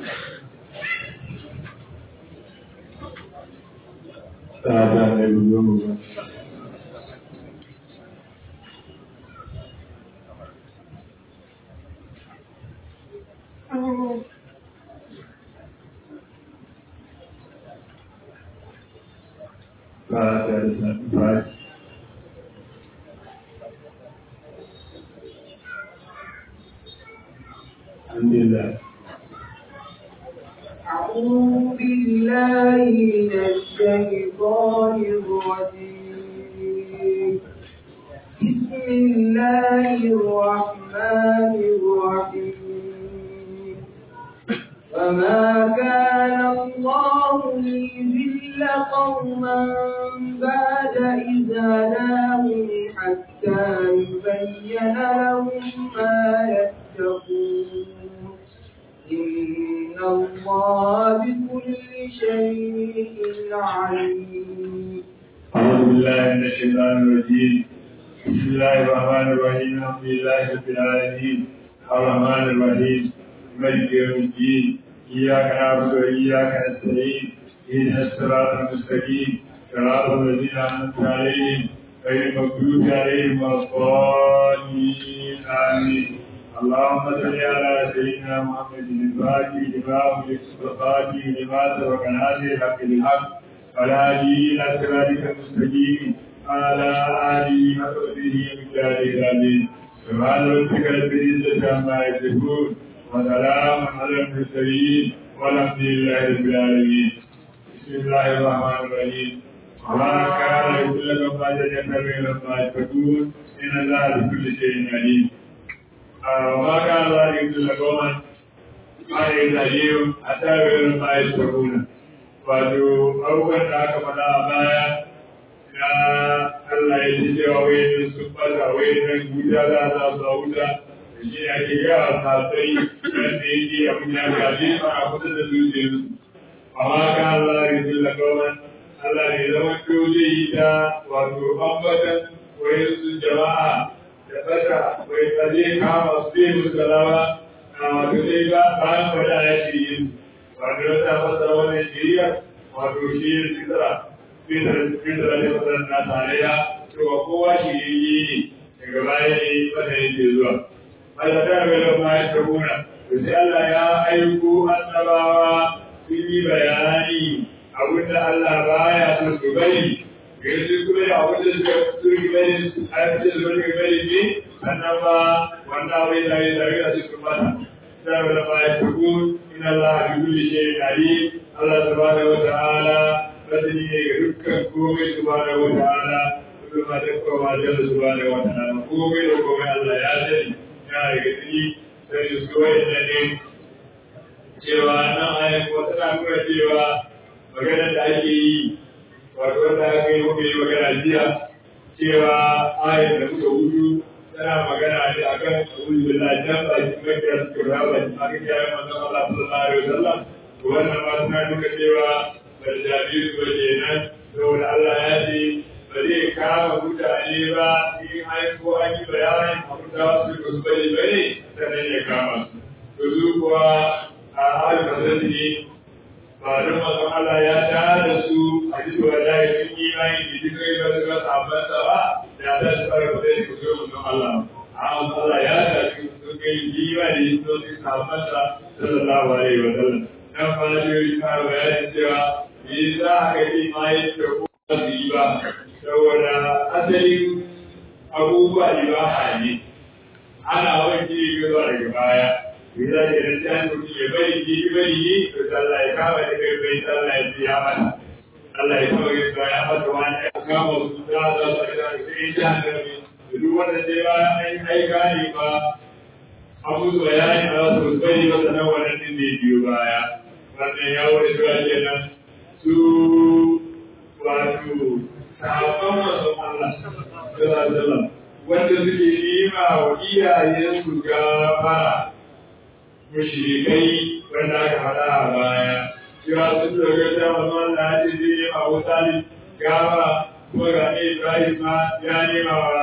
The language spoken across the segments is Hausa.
Tsada da yiwu ba. Tsada da ba. Alhamdulillah. أعوذ بالله من الشيطان الرجيم بسم الله الرحمن الرحيم فما كان الله ليذل قوما بعد إذ هداهم حتى يبين لهم ما يتقون إن الله بكل شيء عليم أعوذ بالله من الشيطان الرجيم بسم الله الرحمن الرحيم الحمد لله رب العالمين الرحمن الرحيم مالك يوم الدين إياك نعبد وإياك نستعين اهدنا الصراط المستقيم صراط الذين أنعمت عليهم غير المغضوب عليهم ولا الضالين آمين اللهم صل على سيدنا محمد الفاتح لما أغلق والخاتم لما سبق ناصر الحق بالحق والهادي إلى صراطك المستقيم على آله وصحبه ومقداره العظيم سبحان ربك رب العزة عما يصفون وسلام على المرسلين والحمد لله رب العالمين بسم الله الرحمن الرحيم وما كان يقول لكم ما تجنبوا لما تكون إن الله بكل شيء عليم وما كان الله يقول لكم ما يزاليهم حتى يقولوا ما يشركون wato abubuwan da aka faɗa a baya na Allah ya ji cewa wai sun fata wai nan guda za a su a wuta da shi ake yawa sasai wanda ya ji abin ya gaji a kusa da zuciyarsu amma ka Allah ya ji lagawan Allah ne zama ko zai yi ta wato ambatan wai su jama'a da fata wai tsaje kama su zai musu galawa na wato zai ga bayan faɗa ya ce yin wato wata fasara wannan shari'a wato shi ne fitara fitara ne fasara na tarayya cewa kowa shi yi ne daga baya ne wanda yake zuwa Allah ta ga lamma ya tabuna to sai Allah ya aiko annabawa sun yi bayani abinda Allah baya so su bari yanzu kuma da abinda suka sun bari a cikin zuwa bari ne sannan ba wannan abin da ya zari a cikin mata sai ga lamma ya tabuna إن الله بكل شيء عليم الله سبحانه وتعالى بدني يركن كومي سبحانه وتعالى كل ما تقوى ما جل سبحانه وتعالى كومي وكومي الله يعزني يا يغني sai su so inda ne cewa nan ayin ko tana nuna cewa maganar da ake yi wato wanda aka yi muka yi magana jiya cewa ayin da muka hudu tana magana ne a kan abubuwan da jan ba shi mafiya su kura ba shi aka kiyaye manzon Allah sallallahu alaihi wasallam to wannan ma suna nuna cewa bal jabiru ba kenan saboda Allah ya ce ba zai kama mutane ba in an ko an yi bayanin abin da su ba su bari bane sannan ya kama su to su kuwa a halin kasance ne ba don manzon Allah ya tada su a ji wa da sun yi imani da duk kai ba su ga sabon sa ba da za su fara da su zo manzon Allah amma Allah ya tafi sun kai imani da su su sabon sa sallallahu alaihi wa sallam dan fa da yi fara bayani cewa me za ka yi imani da ko su yi ba saboda asalin abubuwa ibaha ne ana wanke zuwa daga baya Bisa da idan ta mutum ya bari ji bari yi to Allah ya kama da kai bai Allah ya biya mana. Allah ya kama da kai ya mata wani ya kama su da za su ga sai ta da ni. Duk wanda sai ba ai ai gani ba abu da bayani ba su bari ba sanan wannan din da biyo baya. Wannan ya wani zuwa kenan su wato sahabban manzon Allah sallallahu alaihi wasallam wanda suke yi ma wa iyayensu gafara mushrikai wanda aka faɗa a baya cewa sun dogar da mamman da ake zai nema wa talib gaba kuma ga ne ibrahim ma ya nema wa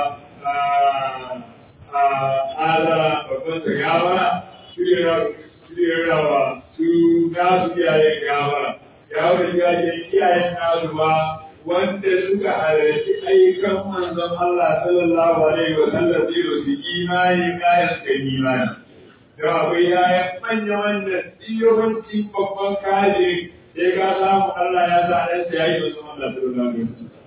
azara babban sa gaba shirya wa su nasu iyayen gafara ya wuce gajen iyayen nasu ba wanda suka halarci ayyukan manzon Allah sallallahu alaihi wa sallam zai su imani kayan suka imani da akwai yayan manya wanda yawanci babban kaje sai ka samu Allah ya sa ɗan sa yayi wasu Allah sallallahu alaihi wa sallam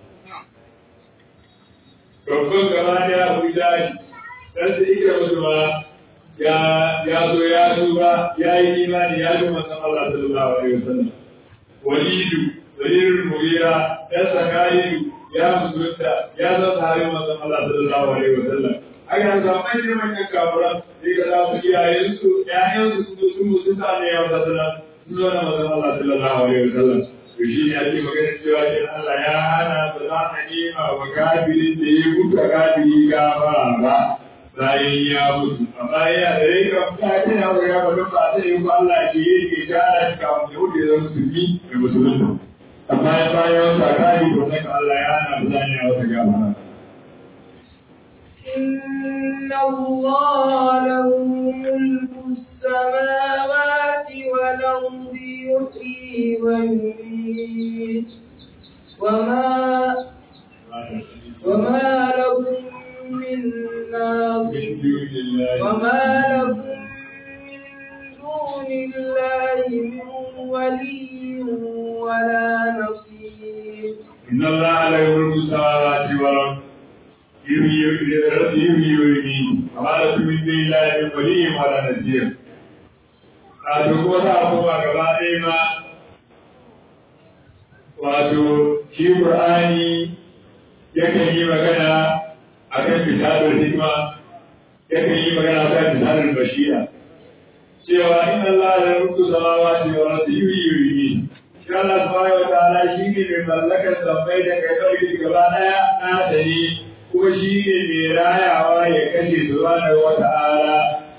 babban gaba da ya abu jari dan su ike musu ma ya ya zo ya duba ya yi imani ya ji manzon Allah sallallahu alaihi wa sallam walidu dalilin mugira ya sakariyu ya musulunta ya zama tare manzon Allah sallallahu alaihi wa sallam aka yanzu manyan manyan kafuran sai ka samu iyayensu ƴaƴansu sun zo sun musulunta ne ya wata sallam sun zo na manzon Allah sallallahu alaihi wa sallam to shi ne ake magana cewa shi Allah ya hana ba za a nema wa kafirin da ya mutu kafiri gafara ba bayan ya mutu amma ya da ya kan ta ce ya ga ba don ba sai ko Allah ke yi ke tara shi kafin ya wuce da musulmi da musulunta amma ya bayan sa kafiri to sai Allah ya hana ba za a nema wata gafara إن الله له ملك السماوات والأرض يحيي ويميت وما وما لكم من ناصر من دون الله وما لكم من دون الله من ولي ولا نصير إن الله لا يملك السماوات والأرض يحيي يحيي ويميت وما لكم من دون الله من ولي ولا نصير a duk wata abubuwa gaba ɗaya ma wato shi Qur'ani yakan yi magana a kan misalin hikma yakan yi magana a kan misalin bashira cewa inna Allah la yamliku samawati wal ardi yuhyi shi Allah subhanahu wa ta'ala shi ne mai mallakar sammai da kai ɗauki gaba ɗaya na ta ne kuma shi ne mai rayawa ya kashe subhanahu wa ta'ala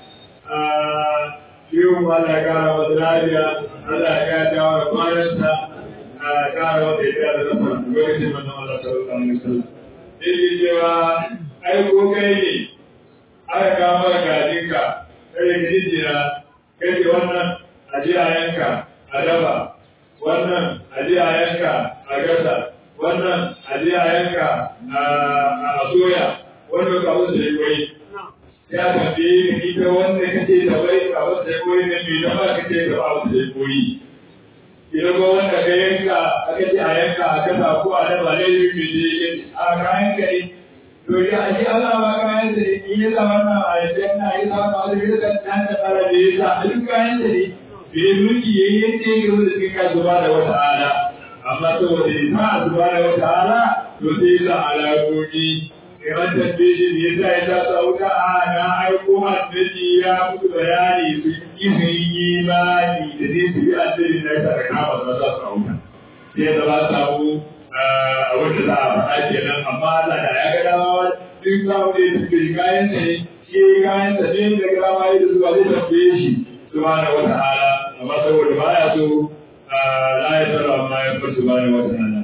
yiwu Allah ya kara masa lafiya Allah ya dawo da kwanansa a kara masa ya da nasa lokacin manzon Allah sallallahu alaihi wasallam sai cewa ai ko kai ne aka kawo maka gajinka kai ka jijjira kai ce wannan a ji a yanka a dafa wannan a ji a yanka a gasa wannan a ji a yanka a soya wannan ka wasu da yi ya tambaye ni ita wanda kace da bai a wata ya koyi ne mai dama kace da ba wata ya koyi idan ko wanda ka yanka aka ce a yanka a kasa ko a daba ne yi mai je yake a kayan ka ne to ya ji Allah ba kayan da in ya zama na a yadda na yi zama ba da yadda kan ta fara da ya sa a duk kayan da ne bai mulki ya yi yadda ya gaba da cikin kasuwa da wata ala amma saboda ya sa a zuba da wata ala to sai ya sa alaƙoƙi kamar tambaye shi ne yasa ya ta sauka a na aiko annabi ya mutu bayani su yi su yi imani da zai su yi annabi na ta kama da za su sauka sai da ba samu abin da za a faɗa kenan amma Allah da ya ga dama duk samu da su ke kayan sa ne shi kayan sa ne da ga dama da zuwa zai tambaye shi subhanahu wa ta'ala amma saboda baya so la ya tsara amma ya fara subhanahu wa ta'ala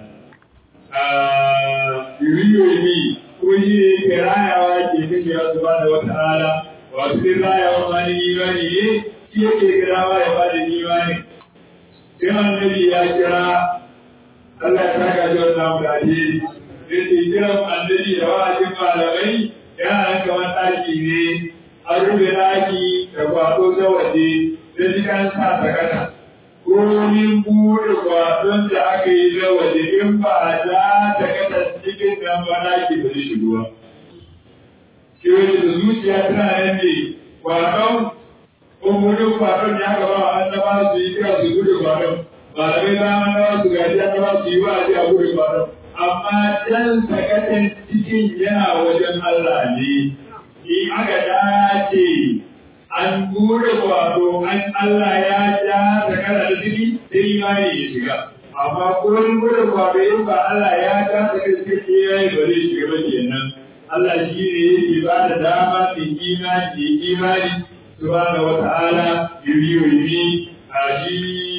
yuriyo yi kuma shi ne ke rayawa ke kashe ya zuba da wata ala wasu ne rayawa ma ni imani ne shi yake kirawa ya ba da imani sai annabi ya kira Allah ya saka shi wannan abu da alheri sai ke kiran annabi da wa'azin malamai yana kamar ɗaki ne an rufe ɗaki da kwaɗo ta waje da jikan sa sakata ko min buɗe kwaɗon da aka yi na waje in ba za ta kasa cikin nan ba na ke bari shigowa. Shi wani da zuciya tana nan ne kwaɗon ko buɗe kwaɗon ya gaba wa annaba su yi kira su buɗe kwaɗon. Malamai ba annaba su gaji annaba su yi wa a a buɗe kwaɗon. Amma can sakatan cikin yana wajen Allah ne. In aka dace an gure wato an Allah ya ja da kada da ciki sai imani ya shiga amma gurin gure wato in ba Allah ya ja da kada ciki ya yi bare shiga ba kenan Allah shi ne yake ba da dama mai imani da imani subhanahu wa ta'ala yuriyo yuri a shi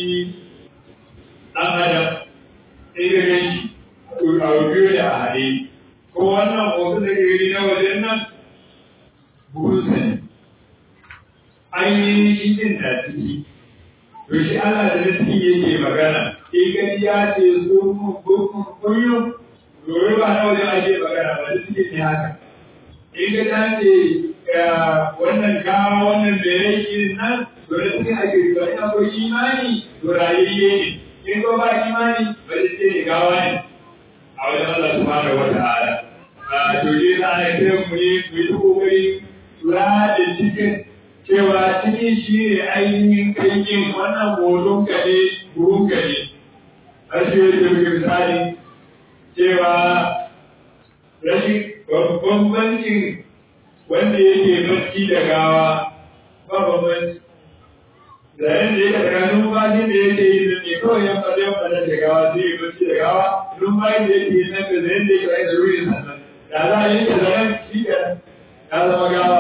dan adam sai ga gani a biyo da a haɗe ko wannan hoto da ke gani na wajen nan buhun sani ainihin jin da ciki to shi Allah da nasi yake magana in gani ya ce su kunyo gobe ba na wajen ake magana ba duk ne haka in ga ta ce wannan gawa wannan da ya yi nan to da suke ake ba ina ko imani to rayayye ne in ko ba imani ba da ce gawa ne a wajen Allah subhanahu wa ta'ala to je za a kai mu ne mu yi kokari lura da cikin cewa cikin shi ne ainihin kanyin wannan hoton ka ne buhun ka ne rashin yadda muke misali cewa rashin bambancin wanda yake bacci da gawa ba bambanci da yadda yake daga numfashin da yake yi da ne kawai yan fada yan fada da gawa sai ya bacci da gawa numfashin da yake yi nan da yadda yake rai da ruhin sannan da za a yi da zaren shi ya zama gawa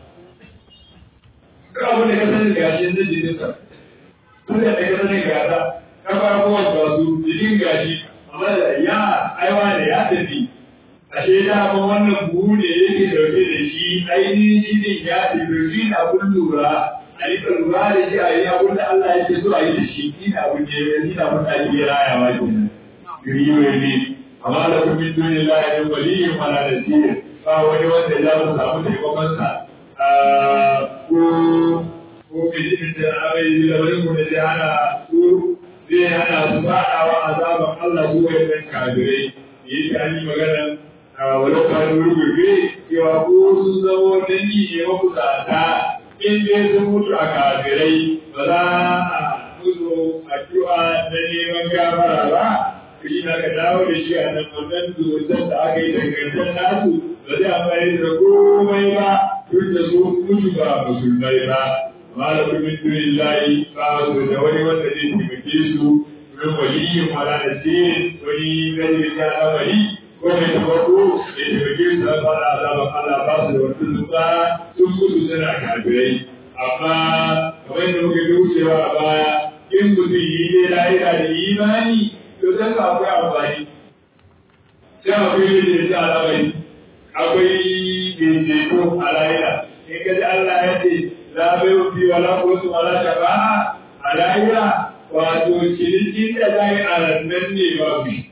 duk abin da ka sani gashi zai ji nisa tun da ka sani gasa ka fara kowace ba su jikin gashi amma da ya aiwa da ya tafi ashe da kuma wannan buhu ne yake dauke da shi ainihin shi ne ya tafi shi na abun lura a yi lura da shi a yi abun da Allah yake so a yi da shi shi na abun da ya shi na abun da ake rayawa kenan riwe ne amma da kuma min duni la ya waliyin wala da sirri ba wani wanda ya mu samu taimakonsa ko ko bijimin da amai da wani kuma zai hana su zai hana su faɗawa azaban Allah su wai ɗan kafirai yi ta yi magana walau ka rurgurbe cewa ko sun zamo dangi ne makusata in dai sun mutu a kafirai ba za a musu addu'a na neman gafara ba shi na ka dawo da shi a nan wannan zuwan da aka yi dangantar nasu ba zai amfani da komai ba duk da su mutu ba musulmai ba malakum min dunillahi ba su da wani wanda zai taimake su min waliyin wala da sirrin wani gani ta amari ko mai tabbako ya taimake su a fara azaban Allah ba su da wani zuba sun mutu suna kafirai amma kamar yadda muka yi wucewa a baya in mutum yi dai lahira da imani to zan ka akwai amfani sai akwai yin da alamari akwai daidaito a lahira in ka ji Allah ya ce la bai fi wala kotu wala shafa'a a lahira wato cinikin da za yi a rannan ne babu shi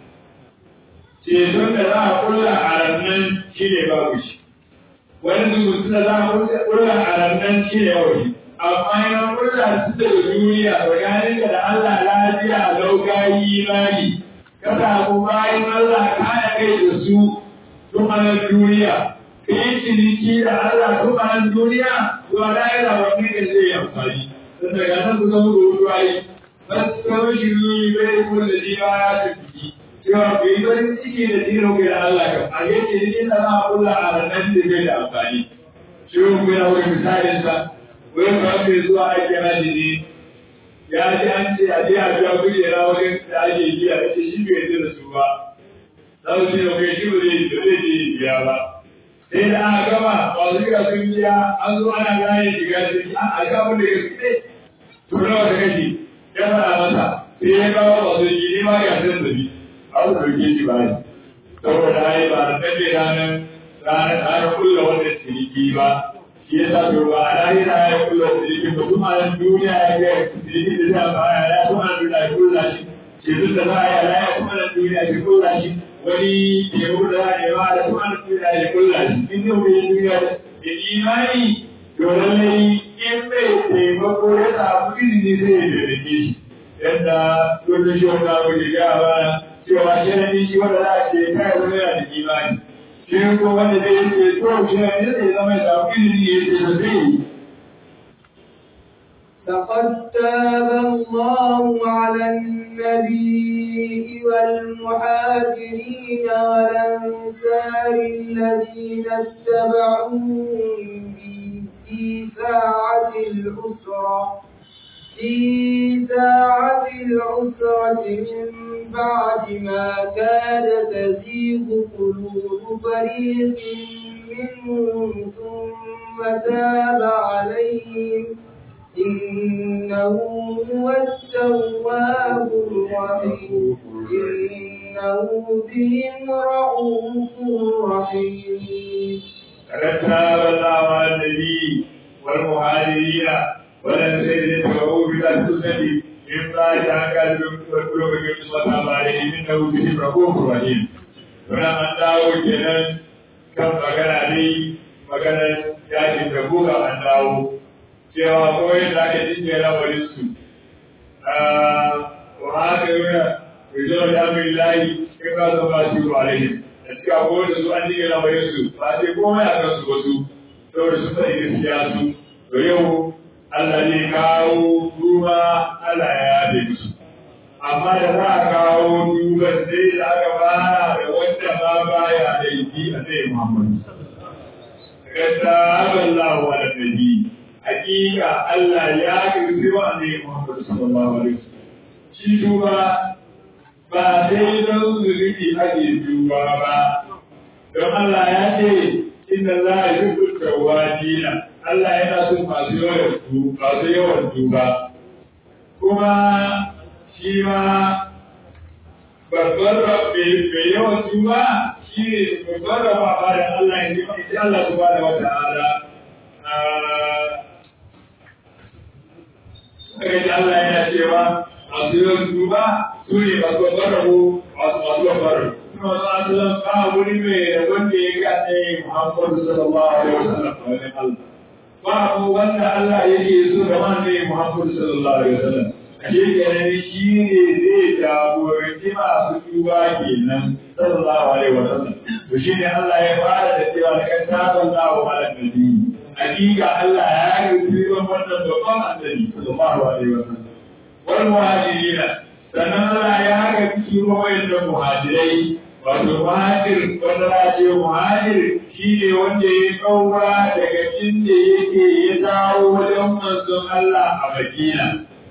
ceton da za a kulla a rannan shi ne babu shi wani zubutu da za a kulla a rannan shi ne babu shi amma yana kulla su da duniya tsakanin da Allah lafiya lauka yi imani ka samu bayan Allah kaya kai da su tumanin duniya ka yi ciniki da Allah tumanin duniya zuwa da'ira wani da zai yi amfani don daga nan su zama da wutu ayi basu kama shi zuwa bai kuma da ji ba ya tafi cewa ku yi farin ciki da tiro da Allah kam a yi ciniki da za a kula a ranar da zai da amfani shi ku yana wani misalin sa wani kawai mai zuwa ake rashi ne ya ji an ce a je a biya kujera wajen da ake biya da ce shi bai yarda da su ba za su ce kai shi ba zai ba zai je biya ba sai da aka gama masu biya sun biya an zo ana gane shiga ciki an a kafin da ya fice to nawa ta kashi ya faɗa masa sai ya kawo masu yi ne ma ya san zabi a su ɗauke shi ba ne saboda ai ba da ɗan ranar ranar ranar kulla wanda ciniki ba shi ya sa to ba a lahira ya kulla ciniki ba kuma a duniya ya ga ciniki da zai baya ya kuma a duniya ya kulla shi ce duk da za a yi a lahira kuma a duniya ya kulla shi wani teku da za a yi ba da kuma a duniya ya kulla shi in yau bai duniya da imani to lallai in bai taimako ya samu izini sai ya taimake shi yadda dole shi wanda abu da ya ba cewa sharadi shi wanda za a ce kai zama yana da imani shi ko wanda zai yi ce to sharadi zai zama ya samu izini ya ce da zai yi لقد تاب الله على النبي والمهاجرين والأنصار الذين اتبعوه في ساعة العسرة في ساعة العسرة من بعد ما كاد تزيغ قلوب فريق منهم ثم تاب عليهم إنه هو التواب الرحيم إنه بهم رؤوف رحيم فقد تاب الله على النبي والمهاجرين wannan sai dai ta ga ubi da su sani in ba ta ga lokacin su wata ba da imin da ubi shi rako kurwani wannan an dawo kenan kan magana ne magana yakin da buga an dawo cewa kawai da ake cinye lamarin su wa haka yana rizo da amin layi kai ka zama su ba alaihim da suka koyar da su an cinye lamarin su ba sai komai a kansu ba su saboda sun faɗi gaskiya su to yau Allah ne kawo duba Allah ya yafe musu amma da za a kawo duban sai da aka fara da wanda ma baya da yi a sai Muhammad kasa Allah wa nabi hakika Allah ya kirzi wa ne Muhammad sallallahu alaihi wasallam shi duba ba sai don zulubi ake duba ba don Allah ya ce inna la yuhibbu tawwabina Allah yana son masu yawan tuba masu yawan tuba kuma shi ma babbar rabbi mai yawan tuba shi ne babbar rabba ba da Allah ya ji mai Allah subhanahu wa ta'ala Kaga Allah yana cewa masu yawan tuba su ne masu babbar rabo masu masu babbar rabo. Kuma masu asalin ba wuri mai wanda ya gane Muhammadu sallallahu alaihi wasallam a wajen Allah. babu wanda Allah yake so da wanda Muhammad sallallahu alaihi wasallam ashe kenan shi ne zai jagoranci masu tuba kenan sallallahu alaihi wasallam to shi ne Allah ya fara da cewa da kan taban dawo ala nabi hakika Allah ya yi tuban wannan babban annabi sallallahu alaihi wasallam wal muhajirina sannan Allah ya ga tuban wayannan muhajirai wato muhajir wanda za ce muhajir shi ne wanda ya kaura daga inda yake ya dawo wajen manzon Allah a Madina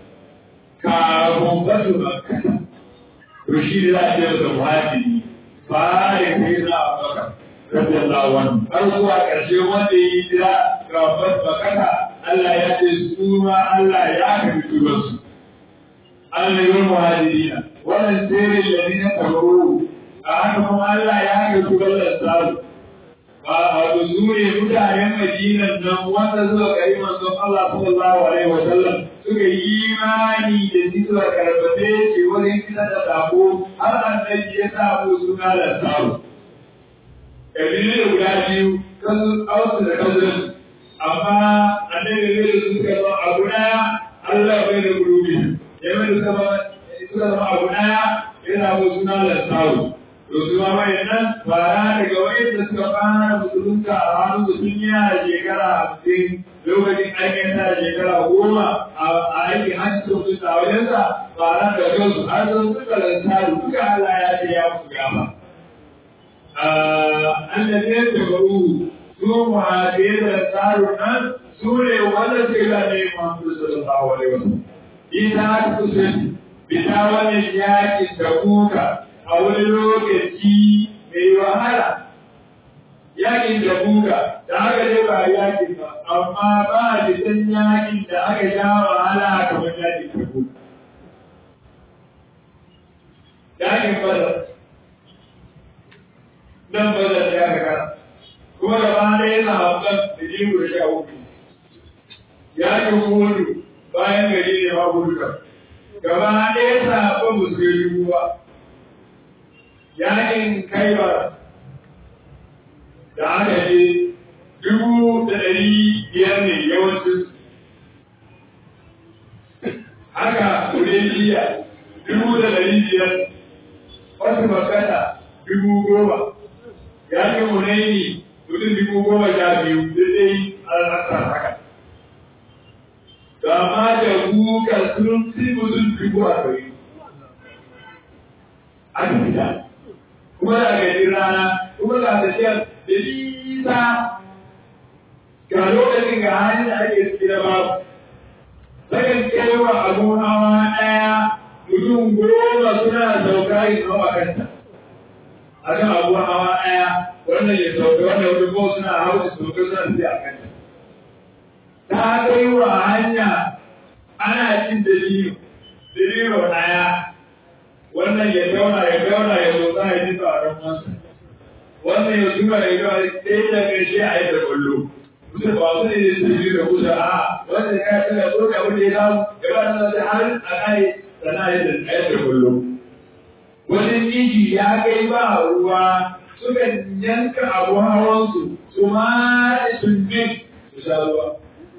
kafin basu Makka to shi ne za a ce masa muhajiri fare kai za a maka radiyallahu anhu har zuwa ƙarshe wanda ya yi jira kafin Makka Allah ya ce su ma Allah ya kafi tubansu Allah ya muhajirina wannan sirrin ladina tabaru a haka kuma Allah ya ga su ballar samu ba a zure mutanen Madinan nan wanda suka kai manzon Allah sallallahu alaihi wa sallam suka yi imani da shi suka karbace shi wajen kisa da sako har annabi ya samu suna da samu kabilu da guda biyu kan ausu da kazan amma annabi ne da suka zama abu daya Allah bai da gurubi ya mai da suka zama abu daya ya samu suna da samu to su ma nan fara daga wayanda suka fara musulunta a hannun su sun yi a shekara hamsin lokacin aikin sa shekara goma a aikin hajji sun fi a wajensa fara da kansu har sun suka lantaru duka Allah ya ce ya musu gama. Allah ne da baru su muhajirai da lantaru nan su ne wanda suka yi ne Muhammadu sallallahu alaihi wasallam. Ita ta kusurci, bita wani yakin da kuka a wani lokaci mai wahala yakin da buga da aka je ba yakin ba amma ba a jikin yakin da aka sha wahala kamar yakin da buga yakin bazar nan bazar ya ga kuma da ba da yana haɓar da jiru da sha uku yakin hudu bayan gari ne ma gudu gaba ɗaya sabon musulmi ba yakin kaibar da aka je dubu da ɗari biyar ne yawancin haka Hudaybiya dubu da ɗari biyar wasu makata dubu goma yakin Hunaini mutum dubu goma sha biyu daidai al'asar haka da ma da kuka sun fi mutum dubu a ɗari a fita kuma da gaji rana kuma ga tafiyar da nisa ga lokacin ga hanyar da ake tsira babu sakan kewa abu hawa ɗaya mutum goma suna sauka yin hawa kanta a kan abu hawa ɗaya wannan ya sauka wannan wani ko suna hau da sauka suna tafiya a kanta ta kai wa hanya ana cin dalilo dalilo ɗaya wannan ya tauna ya tauna ya motsa ya ji tsaron masa wannan ya zuba ya zuba sai da ƙarshe a yi da kwallo mutum ba su ne su yi da kusa a wanda ya kai da ko da wanda ya samu ya ba da da har a kai da na yi da ɗaya da kullum wani inji ya kai ba ruwa suka yanka abu hawansu su ma sun bi su sha ruwa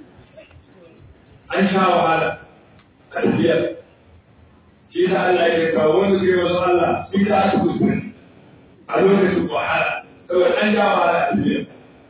an sha wahala a tafiyar shi da Allah ya kawo wanda suke wasu Allah sun da aka kuskure a lokacin wahala saboda an sha wahala a tafiyar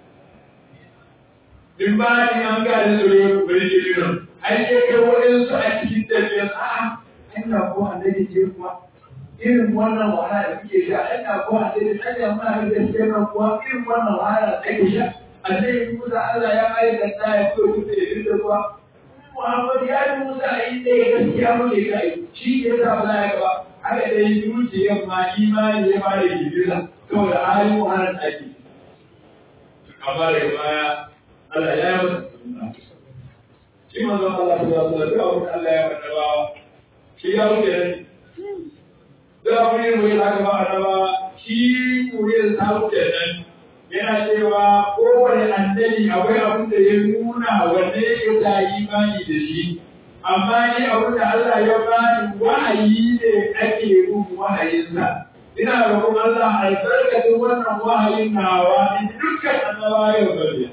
in ba ni an ga da tsoro bai ke nuna an ce kai waɗansu a cikin tafiyar a'a ina ko annabi ce kuwa irin wannan wahala da kuke sha ina ko annabi anya muna da gaskiya nan kuwa irin wannan wahala da kake sha annabi Musa Allah ya aikata ya fito kuɗe da dinda kuwa Muhammad ya yi Musa a yi ɗaya gaskiya muke kai shi ke sa ba ya gaba haka dai zuciyar ma imani ya fara girgiza saboda halin wahalar da ake amma daga baya Allah ya yi masa shi manzo Allah subhanahu wa ta'ala duk abin Allah ya faɗa ba shi ya wuce ne duk abin da ya zaka ba annaba shi kuriyar ta wuce nan yana cewa kowane annabi akwai abin da ya nuna wanne ya ta imani da shi amma ni abin da Allah ya bani wahayi ne ake bin wahayinsa ina roƙon Allah albarkacin wannan wahayin nawa in dukkan annabawa yau bariya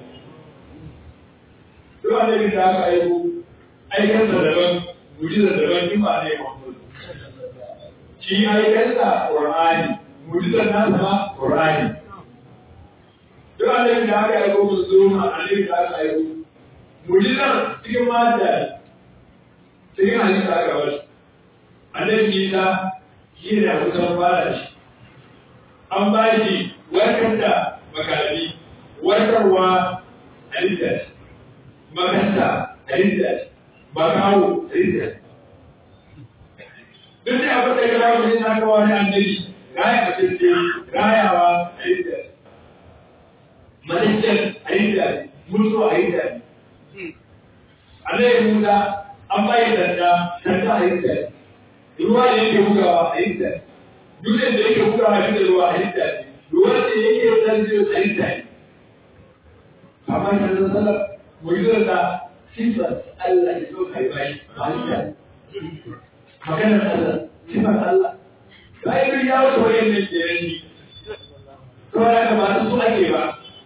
duk annabi da aka aiko aikansa daban mujizar daban in ba ne Muhammad shi aikansa Qur'ani mujizar nasa ma Qur'ani duk annabi da aka aiko mun zo ma annabi da aka aiko mujizar cikin mata cikin hadisi aka wasu annabi Isa shi ne kusan fara shi an ba shi warkar da makami warkarwa halitta shi makanta halitta shi makawo halitta shi duk da abin da ya kawo shi na kawo ne annabi raya mutum ce rayawa halitta shi malikin halitta shi mutuwa halitta shi annabi Musa an bayi danda danda halitta shi ruwa da yake bugawa halitta shi dutsen da yake bugawa shi da ruwa halitta shi ruwan da yake zanziyo halitta shi amma shi da sallar mu'izar da sifar Allah ya so kai bai halitta maganar Allah sifar Allah sai duk ya wuce wayannan jerin to da ka ba su ake ba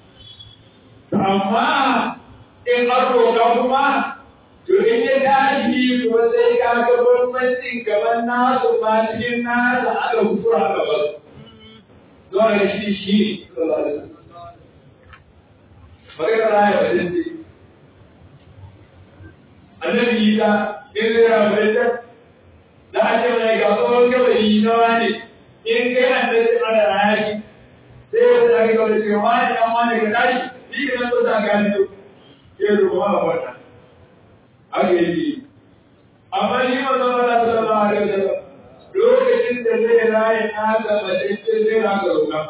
amma in an roƙa kuma to in ya tashi kuma sai ka ga bambancin gaban nasu ma cikin nasa aka kusura gaban zuwa ga shi shi magana raya wajen ce annabi isa in zai rabu da za a ce mai ga tsohon gabayi na wani in kai annabi ana raya shi sai ya zai ga wani ce wani dan wani ga tashi shi ke nan ko ta gani to ke ruwa a wata haka yake amma ni ma zama na sallallahu alaihi wasallam lokacin da zai raye na ga mace zai raka ruka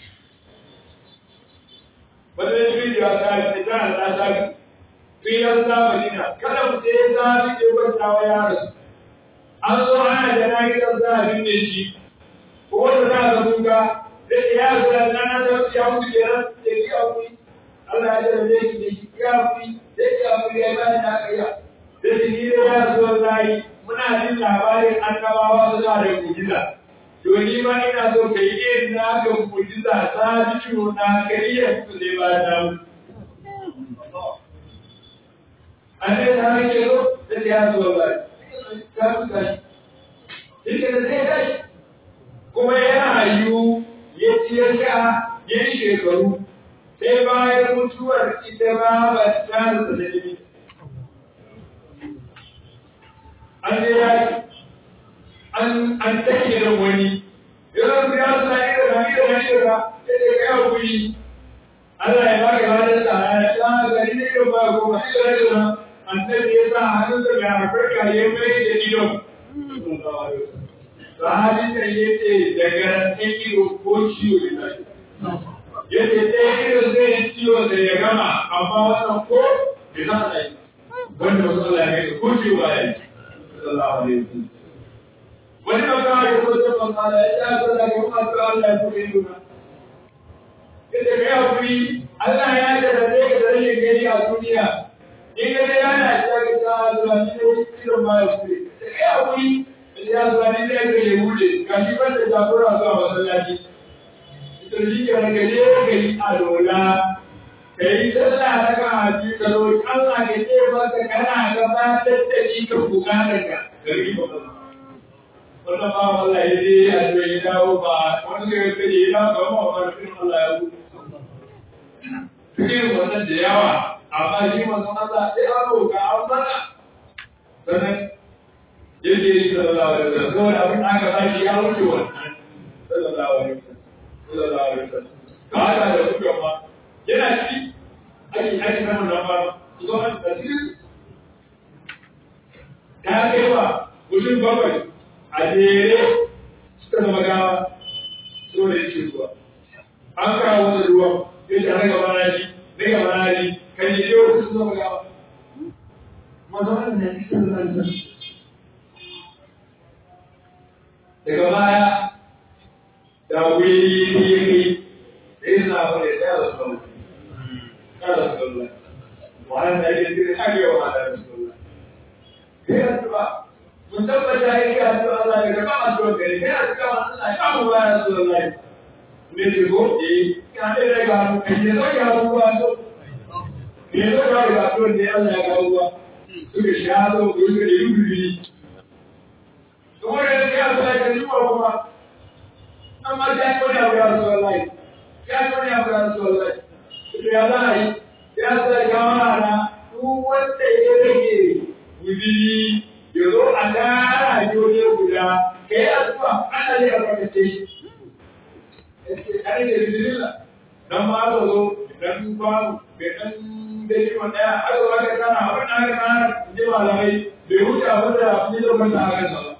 wani shi ya ta ce ta ta ta fiyan zamanina kada mu je zafi ke kwanta wa yaro an zo ana da na gidan zafin ne shi ko wanda za ka kuka da ya zo na na da ya mutu kenan da ya kuyi Allah ya jarabe shi da shi ya kuyi da ya kuyi ya bani na kaiya da shi ne ya zo zai muna jin labarin annabawa su da da mujiza to ni ma ina so kai irin na ga mujiza ta ciwo na kai ya fito zai ba ta annabi ta rike zo da ya zo ba ka fuka shi da zai tashi kuma ya rayu ya ci ya sha ya yi shekaru sai bayan mutuwar ita ba ba ta da dalili an je ya an an take da wani yanzu ya sa ida da ida da ida da sai ka yi hakuri Allah ya baka ladan sa ya sha gari ne ba ko ba ida da ida annabi ya sa hannunsa mai albarka ya mai da idon. Sahabin da ya ce daga rantan ido ko ciwo da tashi. Ya ce ɗaya ido zai yi ciwo da ya gama amma wannan ko da za a yi. Wanda wasu Allah ya kai ko ciwo ya yi. Sallallahu alaihi wasallam. Wani ba ka yi ko ta ban ya ce aka da kuma ta Allah ya kuma yi nuna. Ya ce kai hakuri Allah ya jarabe ka da rashin gani a duniya in ga dai yana ci ga ta zuwa ni ne irin ma ya kure sai ya kuri ya zuwa ni ne ga ya bude ga shi ban da jagora zuwa masallaci to shi ke ga ne ga yi alola kai sallah ta ka haji ka zo Allah ke ce maka kana gabatar da shi ka bukatar ka gari ba wannan ba Allah ya je a ce ya dawo ba wanda ya ce ya dawo ba ma wannan Allah ya wuce cikin wannan da yawa amma shi manzon Allah sai an roƙa an sana sannan yake yi sallallahu alaihi wasallam saboda abin aka ba shi ya wuce wannan sallallahu alaihi wasallam sallallahu alaihi wasallam ka hada da kuka ma yana ci ake ake samun nan ba su zo an da cikin ta kai wa mutum bakwai a jere suka zama gawa so da yake zuwa an kawo wani ruwan sai ta raga bana shi daga bana shi kan yi yau sun zama gawa maza wannan ne cikin zanzan daga baya da wuri ne ya kai da yin na wani ya da su ya da su kalla wannan da yake cikin hagewa ma da su kalla kai addu'a mun tabbata yake addu'a Allah ya gaba addu'a gari kai addu'a Allah ya kawo ba ya su Allah ne ce ko eh ka ne daga kai ne zo ya ruwa to ne zo ya ga to ne Allah ya kawo ruwa suka sha zo ko suka yi rubi to wannan ya sa ka ji kuma amma ya ko ya ga su Allah ya ko ya ga su Allah to ya dai ya sa jama'a duk wanda ya rage wuri ya zo a tara joje guda ka yi addu'a ana zai albarkace shi kare da bismillah dan ma aka zo dan babu bai dan dai wanda ya aka zo aka kana abin da aka kana ji malamai bai huce abin da ni da mun ta aka sa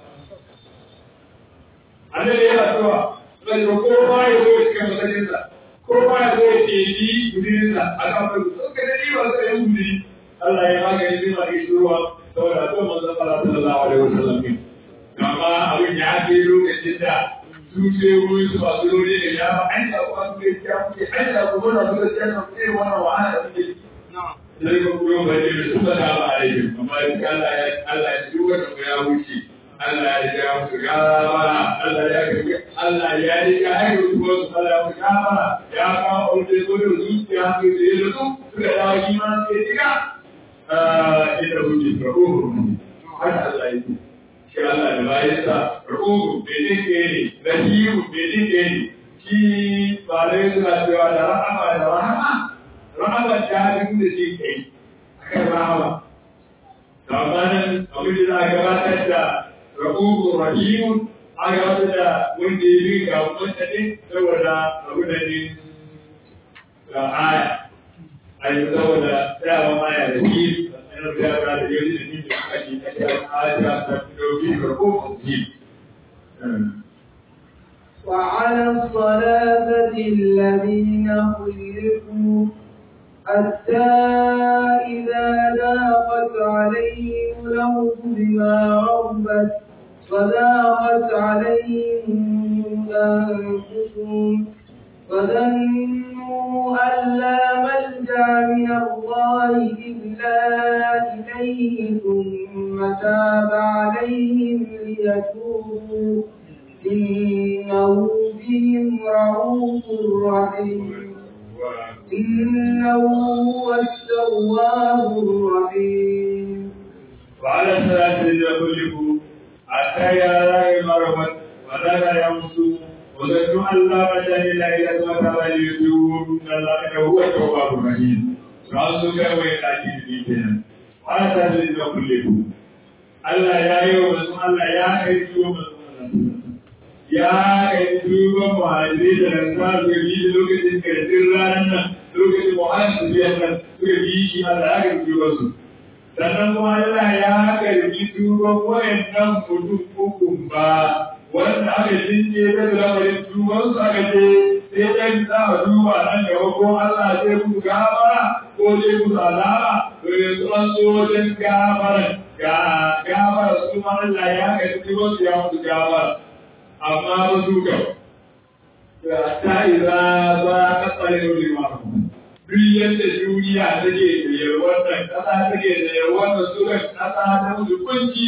annabi ya addu'a sai ko ba ya zo cikin masallin sa ko ba ya zo ya yi gudirin sa aka fara so ka dai ba sai ya gudiri Allah ya magani zai ma shi ruwa saboda zuwa manzon Allah sallallahu alaihi wasallam ne amma abin ya kai lokacin da su ce ruwan su masu rori da ya ba an da kuma su kai ya kuke an da kuma na su gaskiya na kuke wannan wahala da kuke sai ka kuma ba ne da suka da ba a yi amma in Allah ya Allah ya duka da ya wuce Allah ya ja musu gabara Allah ya ga Allah ya yi ga ai su ko su Allah ya gabara ya kawo aure ko da zuciya su da su suka dawo iman sai diga ita kuke farko haka Allah ya yi shi Allah da bayansa ruhu bai jin ne rahimu bai jin ne shi ba dai suna cewa da rahama da rahama rahama ta duk da shi kai akan rahama to amma nan abin da za a gabatar da ruhu rahimu a gabatar da wanda ya bi ga wanda ne saboda abu da ne ga aya a yi saboda dama aya da shi وعلى الصلابة الذين خلقوا حتى إذا ذاقت عليهم الأرض بما ربت وذاقت عليهم أنفسهم وظنوا أن لا ملجأ من الله إلا إليه ثم تاب عليهم ليتوبوا إنه بهم رؤوف رحيم إنه هو التواب الرحيم وعلى الصلاة يخلق حتى يرى مرمت ولا يمسوا وظنوا أن لا مجال إلا إلى ثم تاب ليتوبوا إن الله هو التواب الرحيم رأسك ويلاكي في كنا وعلى الصلاة يخلق Allah ya yi wa masu Allah ya kai tuwo masu ya kai tuwo muhajiri da rasa su yi da lokacin karshen ranar nan lokacin muhajiri su biyan nan suka yi shi Allah ya kai tuwo su. Sannan kuma Allah ya karbi tuwon wayannan mutum ukun ba wanda aka jinje da lamarin tuwon su aka ce sai ɗan za a duba nan gaba ko Allah zai musu gabara ko zai musu azaba to yanzu an zo wajen gabaran ga gabara su ma Allah ya kai tuwon su ya musu gabara amma ba su ga ta iza ba ka tsare wani ma duk yadda duniya take da yalwar nan ƙasa take da yalwar nan suka ƙasa ta musu kunci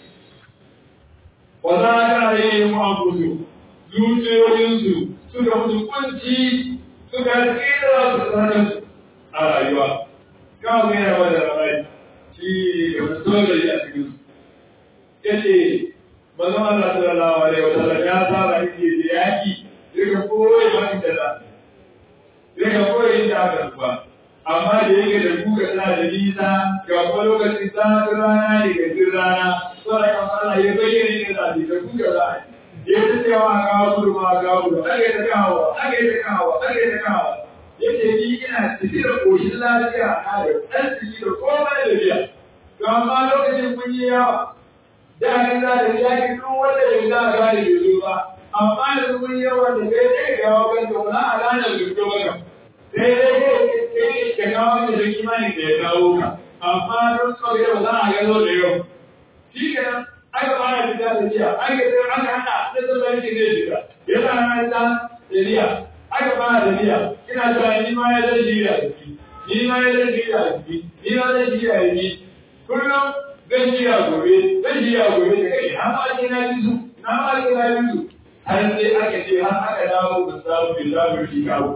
wa za ka yi mu amfusu zuciyoyinsu suka musu kunci suka tsira su tsarin a rayuwa kawo mai yawa da rai shi da wasu dole a cikin su yace manzo Allah sallallahu alaihi wa sallam ya saba yake da yaki daga koyi wani da za daga koyi da aka kuwa amma da yake da kuka tana da nisa ga kuma lokacin zafin rana ne ga jin rana sauran kan Allah ya bayyana ne da da kuka za a ya ta cewa a kawo gudu ma a kawo gudu ake ta kawo ake ta kawo ake ta kawo yace ni ina ciki da koshin lafiya a da ɗan ciki da komai da biya to amma lokacin kun yi yawa da ni za da yaki duk wanda bai za a gane bai zo ba amma da mun yi yawa da kai sai ga wakan da wani a ranar da fito maka sai dai kai ka kawo da da kimanin da ya kawo ka amma don sau yau za a gano da yau shi kenan aka fara fita da jiya aka sai aka hana da zama yake zai shiga ya sa na ta da jiya aka fara da jiya ina cewa ni ma ya zai jiya da ni ma ya zai jiya da ni ma zai jiya da ni kullum zan jiya gobe zan jiya gobe da kai har ma ke na ji su na ma ke na ji su har sai aka ce har aka dawo da samu billahi shi kawo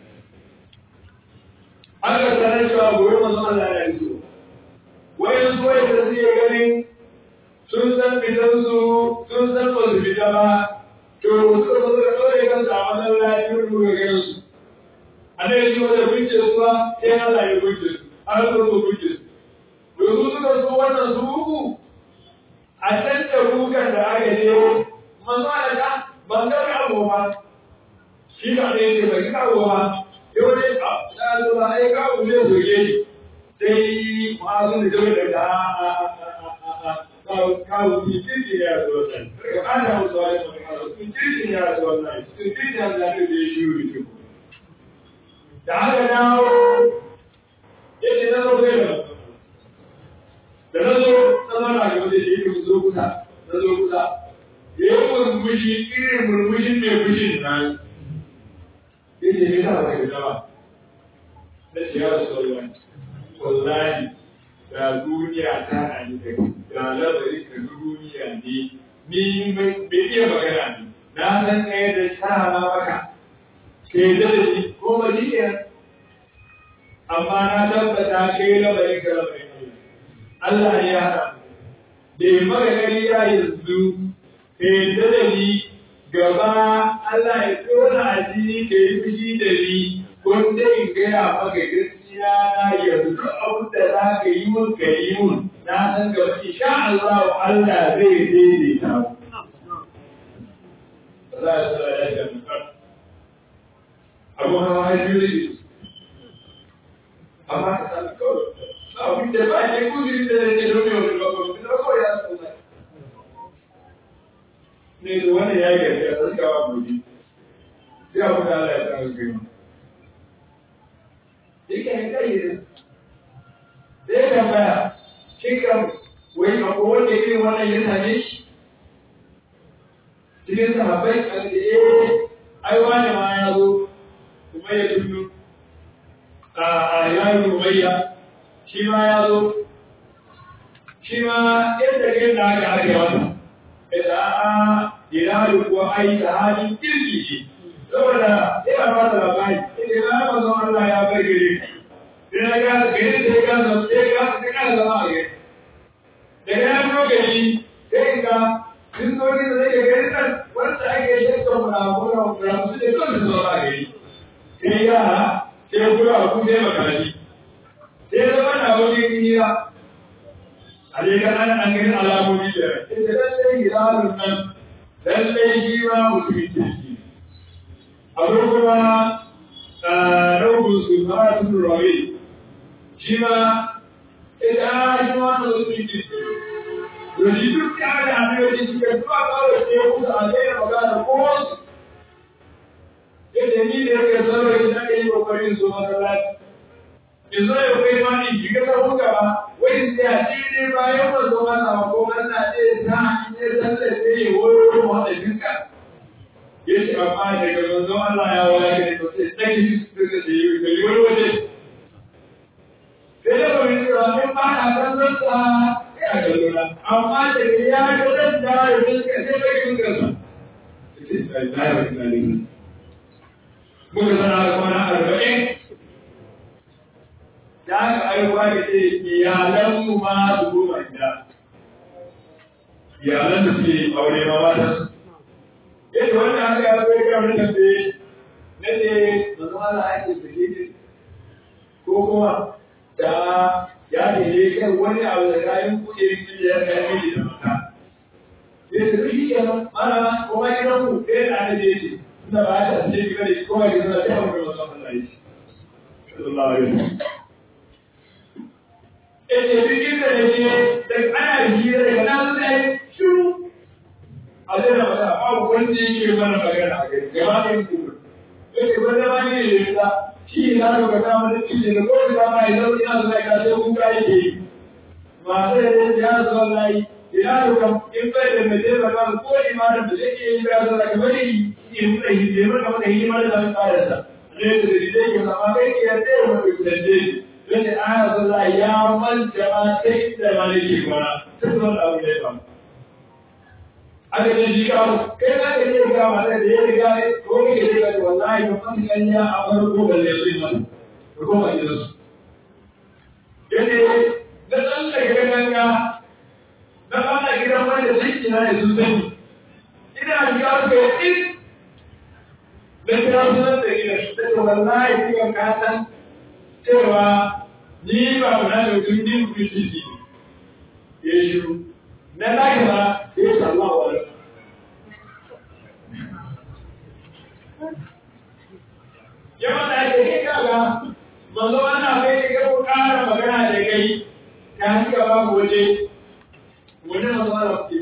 aka sanar cewa gobe masu Allah ya yi so wayan so ya da suke ganin sun san fitansu sun san ba su fita ba to suka zo suka ɗaure kansu a masallaci wurin muka ganin su a da yake wanda kunce su ba sai Allah ya kunce su an zo so kunce su domin suka so wannan su uku a can da rukan da aka je manzo da ka ban ga abu ba shi da ne ce bai ka abu ba yau ne a ya zo ba ai ka abu ne so ke sai ma'azin da jama'a da kawo ni kirki ya zo nan daga ana musu wani magana sun kirki ya zo nan sun kirki ya zo nan da ya shi wuri da aka dawo yake na zo kai da da na zo na zo na gaba da shi yake zo kusa na zo kusa ya yi murmushi irin murmushin mai fushin nan ya ce ne sa ba ka gaba na ce ya rasu wallahi wallahi da duniya ta na ni da da labari ka duniya ne ni bai iya magana ne na san ɗaya da ta ma maka ke da shi ko ba shi amma na tabbata kai labarin ka labarin Allah Allah ya haɗa da yi maka gari ya yanzu ka yadda da ni gaba Allah ya tsora a jini ka yi fushi da ni wanda in gaya maka gaskiya na yanzu duk abin da za ka yi mun ka yi mun na san gaba insha Allah Allah zai daidaita mu. Allah ya tsara ya ga mutum. Abu hawa ya biyu da amma ka sami kawai abin da ba ne kuzuri da ne domin wani bakon da kawai ya tsona ne da wani ya yi a tsarka wa gobe sai abu da Allah ya tsara gani yake ne kai ne sai ka baya shi kan wai akwai wanda irin wannan ya same shi cikin sahabbai a da eh ai wani ma ya zo kuma ya tunnu a yayin rumayya shi ma ya zo shi ma yadda kai da aka ake wata da a ilalu kuwa ai da halin kirki ce saboda ina ba da labari idan na ba zama Allah ya bar gare sai na ga gare da ya ga sai ga sai ka zama a gare daga ya fito gari sai ga sun zo ne da zai gari nan wanda ake shekar muramura muramu da kan su zama a gari sai yara sai kura ku sai makarashi sai zama na wani hira a dai kan ana an gani alamomi da ita lallai hirarun nan lallai shi ma mutumin kirki abu kuma raubun su ma sun rawe shi ma ita shi ma na mutumin kirki Yoshi duk ya da hanyoyi suka zuwa kawai sai kusa a daina magana ko wasu yadda ni da yake sarrafa da ake yi kokarin su masallaci in zo ya kai ma ni shiga ta buga ba wai sai a ci ne bayan ba zo mana ba ko Allah ne ta hanyar tallace ya wuri mu hada dinka yace amma daga manzon Allah ya waya ga to sai sai shi su da yi da yi wani waje sai da wani cewa in ba na kallon sa ya kallo na amma da ya ga zan da ya fuska sai bai fuska sa sai da ya fuska ne muka sana da kwana arba'in da aka aiwa da ce iyalan mu ma su goma gida iyalan da suke aure ma mata yadda wannan aka yi akwai kan wani tambaye na ce manzo Allah ake sake ne ko kuma da ya ne kan wani abu da kayan kuɗe da ya kai miji da mata sai su shi ke nan mana ko ma gidan ku sai da ne ce tunda ba ta ce ki bane ko ma gidan da ya mu manzo Allah yi sallallahu alaihi wasallam Ece duk inda da ke da ana hira daga nan sai shiru a zai na mata babu wanda yake mana magana a gari gaba ɗin kuma yake wanda ma ne da yasa shi na ga ka mana cikin da ko da ma ya zo ina zuwa ka sai kun kai ke ma sai da ya zo lai ina da kam in bai da mai da ba ko imanin da yake yi ya zo ka bari in da yi da maka da yi mana da fara sa ne da da yake zama kai ke da mu da da Wani ana zuwa ya manta ma sai da maliki kuma sai zuwa abu da ya faru. aka ce shi ka kai za ka iya ga mata da ya riga ne ko ke riga da wallahi ba san ganya a farko balle su yi mata ko kuma gidan su yace da dan da ga ganga da ana gidan wanda sai kina ne sun sani ina ga ka yi da kira sunan da gidan da wallahi kiyan ka san cewa ni ba mu na da tun din kuci ya shiru na lahira ya yi sallahu alaihi yawan da ake kai kaga manzo ana kai ga ku ƙara magana da kai ta hanyar ba ku waje wani manzo ana ku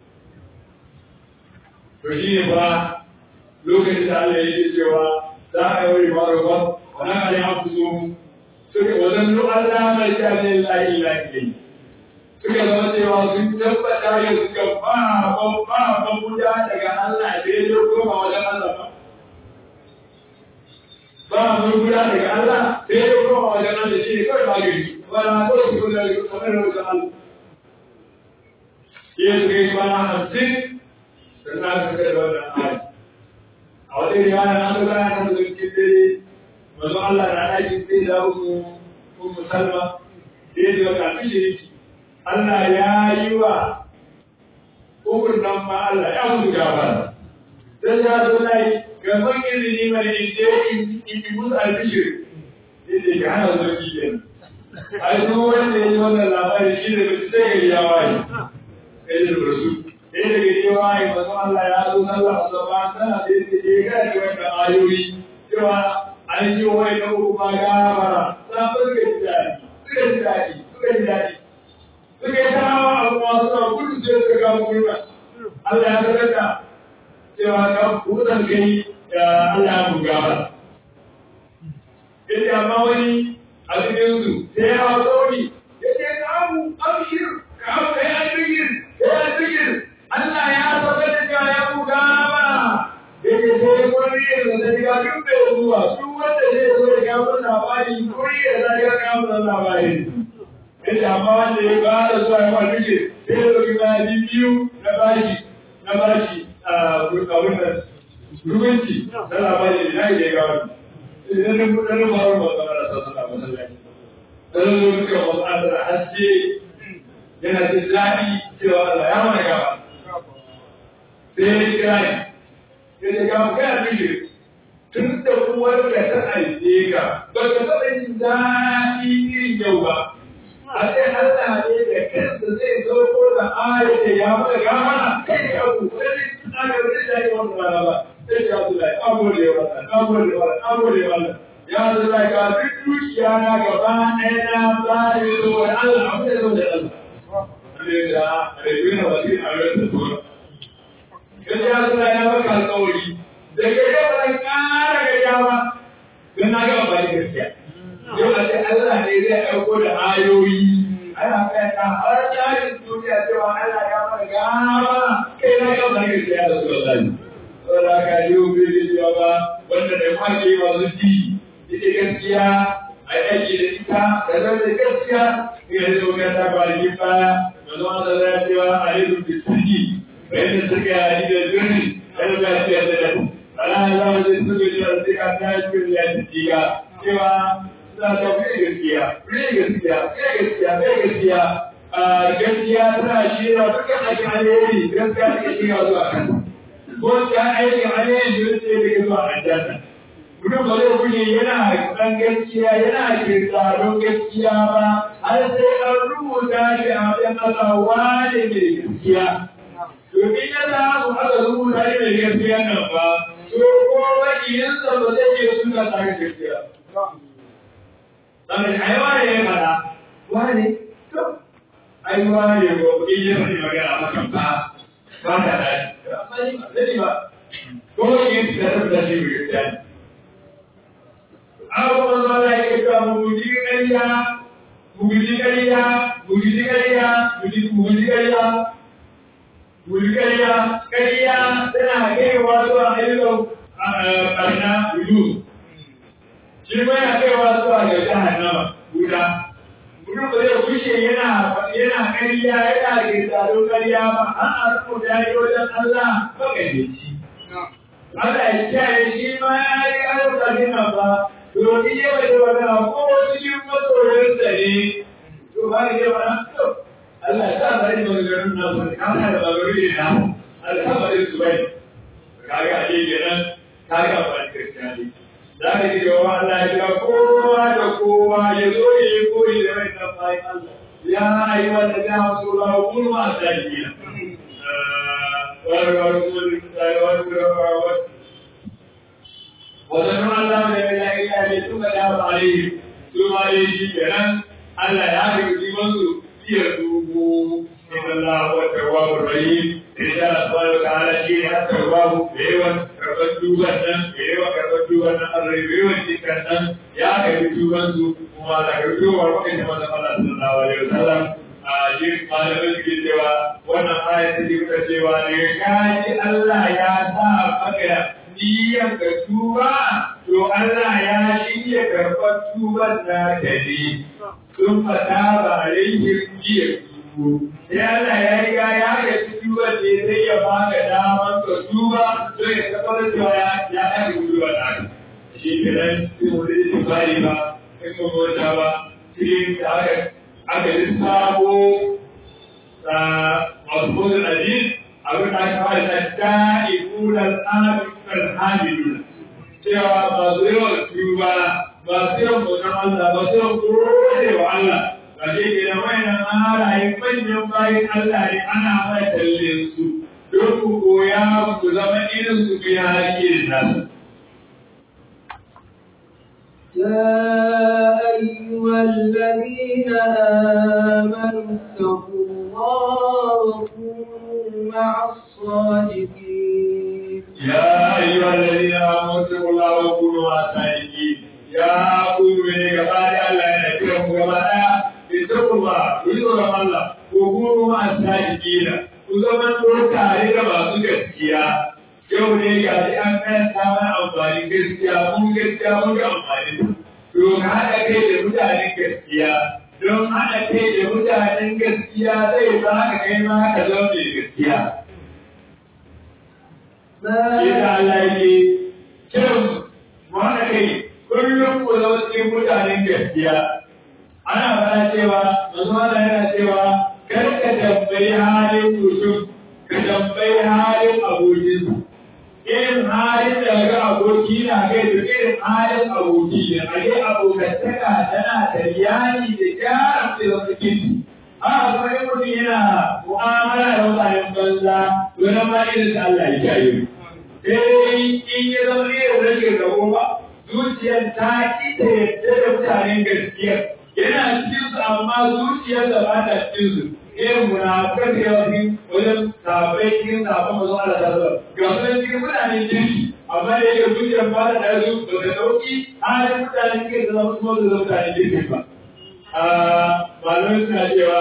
to shi ne ba lokacin da Allah yake cewa za a yi wani ma'arufa wani kare haku so suka wajen Allah mai jami'in lahi lahi suka zama cewa sun tabbata yin suka ba ba ba buda daga Allah da ya koma wajen Allah ba. Ba mun buda daga Allah da ya koma wajen Allah shi ne kawai magani. Ba na kawai su da kamar wajen Allah. Iya suka yi kwana hamsin da na suka da wannan ayi. A wata riwaya na suka yana kan zuwa cikin dare. Mazu Allah na ɗakin sai da umu Salma. Da ya ji wata alfishiri Allah ya yi wa ukun nan ma Allah ya musu gaba. Sai ya zo lai gaban izini mai inje in yi musu albishir. Inda ke hana zo ki ke. Ai zo wanda ya yi wannan labari shi da mutu sai gari ya waye. Kai da rasu. Sai da gari ya waye ba zo Allah ya zo sallah a zama tana da yadda ya gaya da wannan ayoyi. Cewa an yi wa wani uku ma gabara. Sa suka ji daɗi. Suka ji daɗi. Suka ji daɗi. suka yi tarawa a kuma suna gudu sai suka ga gurba Allah ya sanar da cewa ka kudan kai Allah ya buga ba yace amma wani a cikin su sai ya hawo ni yace ka abu abshir ka abu kai albigir kai albigir Allah ya sanar da cewa ya buga ba yace sai wani ya zama ya duk da zuwa duk wanda zai zo ya ga labari ko ya ga ga labari yace amma wanda ya fara zuwa ya wani duke sai ya ɗauki bayan biyu na bashi na bashi a abin da rubanci na labari na ya ga wani idan na kuɗa na faru ba zama da sassan a masallaci dan zo duka wasu an da haske yana jin daɗi cewa Allah ya mana gaba sai ya kira ni ya ce ga kai a duke tun da uwar da ta aike ka ba ka taɓa yin daɗi irin yau ba a sai Allah ne da kansa zai zo ko da ayat da ya maka gama kai ka ku sai aka yi da yi wannan rana ba sai ya zo da agode wannan agode wannan agode wannan ya zo da ga duk dukiya na gaba ɗaya na bari zo da Allah abu da zo da Allah ne da rayuwar wasi a yau da tura kai ya zo da ya maka alƙawari da ga yau ban ƙara ga yawa don na ga ba gaskiya yau a ce Allah ne zai aiko da ayoyi ana fahimta har tsarin duniya cewa Allah ya fara gaba kai na yau da gaske ya rasu Allah saboda ka yi bai da cewa ba wanda da kwake masu ji ita gaskiya a a yi aiki da ita da zama da gaskiya ina da zuwa ta kwanaki baya da zama da zai cewa a yi rufe sirki bayan da suka yi da birni kada ba su yadda da su ana zama da su ga cewa sai ka ta yi cikin ya ci ga cewa za ta fi gaskiya fi gaskiya fi gaskiya fi gaskiya gaskiya tana shirya dukkan aikin alheri gaskiya take shirya zuwa kan ko ta aikin alheri da take daga zuwa aljanna mutum ba zai kuke yana kan gaskiya yana kirtaron gaskiya ba har sai an rubuta shi a wajen Allah wane mai gaskiya domin yana su aka rubuta shi mai gaskiya nan ba to ko makiyinsa ba zai iya suna tare gaskiya Saboda ai wane ya fada wane to ai wane ko in yi faɗi magana makan ba ba ta dace amma ni ba sani ba ko yin da tabbata shi mai gaskiya ne abubuwan zuwa da yake cewa mu guji ƙarya mu guji ƙarya mu guji ƙarya mu guji ƙarya mu guji ƙarya ƙarya tana kaiwa zuwa ayyukan ɓarna gudu shi ma yana kaiwa zuwa ga jahannama guda mutum ba zai kushe yana yana ƙarya yana ke tsaro ƙarya ba an a rubuta yi wajen Allah maƙaryaci Allah ya kiyaye shi ma ya yi ayyukan nan ba domin yawa da wani ko cikin masoyarsa ne to ba ya yawa to Allah ya sa bari maganganun nan ba ka da maganganu ne na Allah ya bari su bai kaga a cikin nan kaga ba kirkani za ka ji gaba Allah ya ga kowa da kowa ya zo ya yi koyi da rai na bayan Allah ya ayi wanda ya hasu la kulma sajina wa rasul wa وظنوا أن لا إله إلا أن ثم تاب عليهم ثم عليه كلام ألا يعرف منذ يتوبوا إن الله هو التواب الرحيم إن شاء الله سبحانه وتعالى شيء التواب بيوان كربت توبنا بيوان كربت توبنا الربيوان تكنا يا كربت توبنا وما ذكرت وما كنت ما الله صلى الله عليه وسلم jin malamin ke cewa wannan aya ta ke cewa ne kaji Allah ya sa maka niyyar ka tuba, to Allah ya shirya karɓar tuban na da ne, sun fata ba rikin jiya tubu. Sai Allah ya riga ya ga tuban ne sai ya baka daman ka tuba, to ya tabbatar cewa ya ya ɗaga tuba na ka. Shi kenan sai mu da yin bari ba, sai mu mota ba, cikin da aka aka lissafo masu kodin aziz abin da aka fara da da'ibunan abin hamiduna cewa masu yawan tuba masu yawan bautan Allah masu yawan gode wa Allah ba shi ke da wayannan halaye manyan bayan Allah ne ana mai talle su don ku koya ku zama irin su ku yi hali irin nasu. يا أيها الذين آمنوا اتقوا الله وكونوا مع الصادقين يا أيها الذين آمنوا اتقوا الله وكونوا مع الصادقين يا أقول من قبل الله يذكركم كما اتقوا الله ويذكر الله وكونوا مع الصادقين وزمن tare da masu gaskiya yau ne ga shi an karanta mana amfanin gaskiya mun gaskiya mun ga amfanin don haɗa kai da mutanen gaskiya don haɗa kai da mutanen gaskiya zai ba ka kai ma ka zama mai gaskiya Yadda Allah yake kiran mu haɗa kai kullum ku zama cikin mutanen gaskiya. Ana fara cewa, manzo Allah yana cewa, kar ka tambayi halin mutum, ka tambayi halin abokinsa. Irin halin da ga aboki na kai da irin halin aboki ne, a yi abokantaka tana da iyali da gyara da wasu kinti. Haka kuma in mutum yana mu'amala da mutanen banza, to nan ma irin da Allah ya kiyaye. sai in ya zama irin rashin rabo ba zuciyar ta ki ta yadda da mutanen gaskiya yana cikin su amma zuciyar da ba ta cikin su irin munafukan da yawa cikin wajen sabai cikin sabon mazu ala ta zuwa ga su cikin mutanen kirki amma da yake zuciyar ba ta da su ba ta dauki halin mutanen kirki da zama kuma da mutanen kirki ba. Malamai suna cewa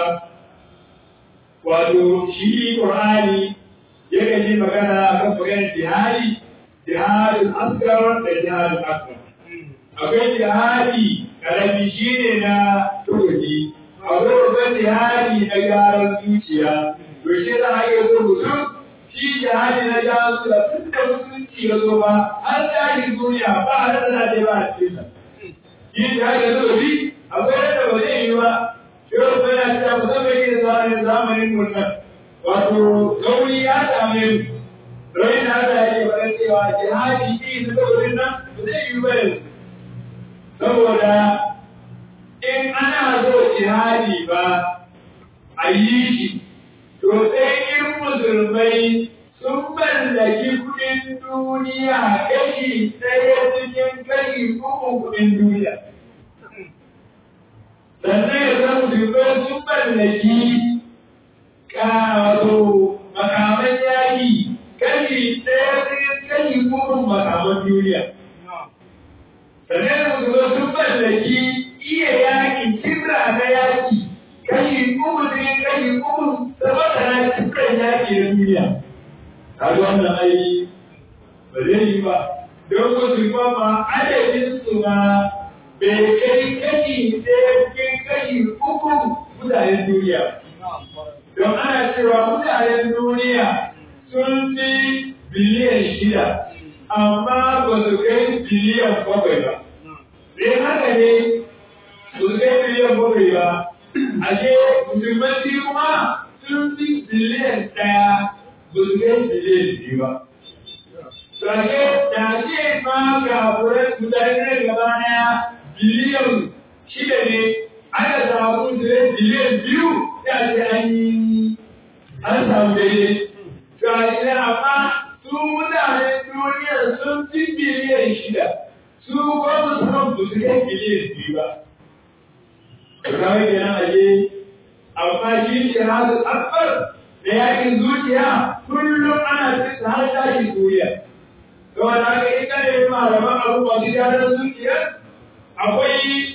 wato shi Qur'ani yakan yi magana a kan maganar jihadi, jihadin askar da jihadin akbar. Akwai jihadi karami shi ne na turki akwai babban jihadi na gyaran zuciya to shi za a iya so mutum shi jihadi na gyaran zuciya tun da mutunci ya zo ba har tsarin duniya ba a rasa na ba a cikin sa shi jihadi na turki akwai rasa ba zai yi ba yau ko yana cewa musamman yake zamanin zamanin mutum wato gauri ya same mu Rai na da yake faɗin cewa jihadi shi na turki nan ba zai yi ba yanzu saboda in ana zo jihadi ba a yi shi, to sai in musulmai sun mallaki kudin duniya kashi ɗaya cikin kashi uku kudin duniya. Sannan ya san musulmai sun mallaki wato makaman yaƙi kashi ɗaya cikin kashi uku makaman duniya. Sannan musulmai sun mallaki iya yaƙi kibra na yaƙi kashi uku cikin kashi uku sama da na kibran yaƙi na duniya. Kaga wannan ai ba zai yi ba. Don musulman ma adadin su ma bai kai kashi ɗaya cikin kashi uku mutanen duniya. Don ana cewa mutanen duniya sun fi biliyan shida, amma ba su kai biliyan bakwai ba. Sai haka ne su kai biliyan bakwai ba, ashe musulman kuma sun fi biliyan ɗaya ba su kai biliyan biyu ba. Sake da ce ma kafuran mutane gaba ɗaya biliyan shida ne aka samu su biliyan biyu ya ce an yi an samu daidai. Sake amma su mutanen duniya sun fi biliyan shida. su ba su san ba su kai biliyan biyu ba. Kawai kenan aje, amma shi ce hasu akbar da yakin zuciya kullum ana cikin har tashi duniya. Kawai na ga ita ne malaman abu masu gyaran zuciya akwai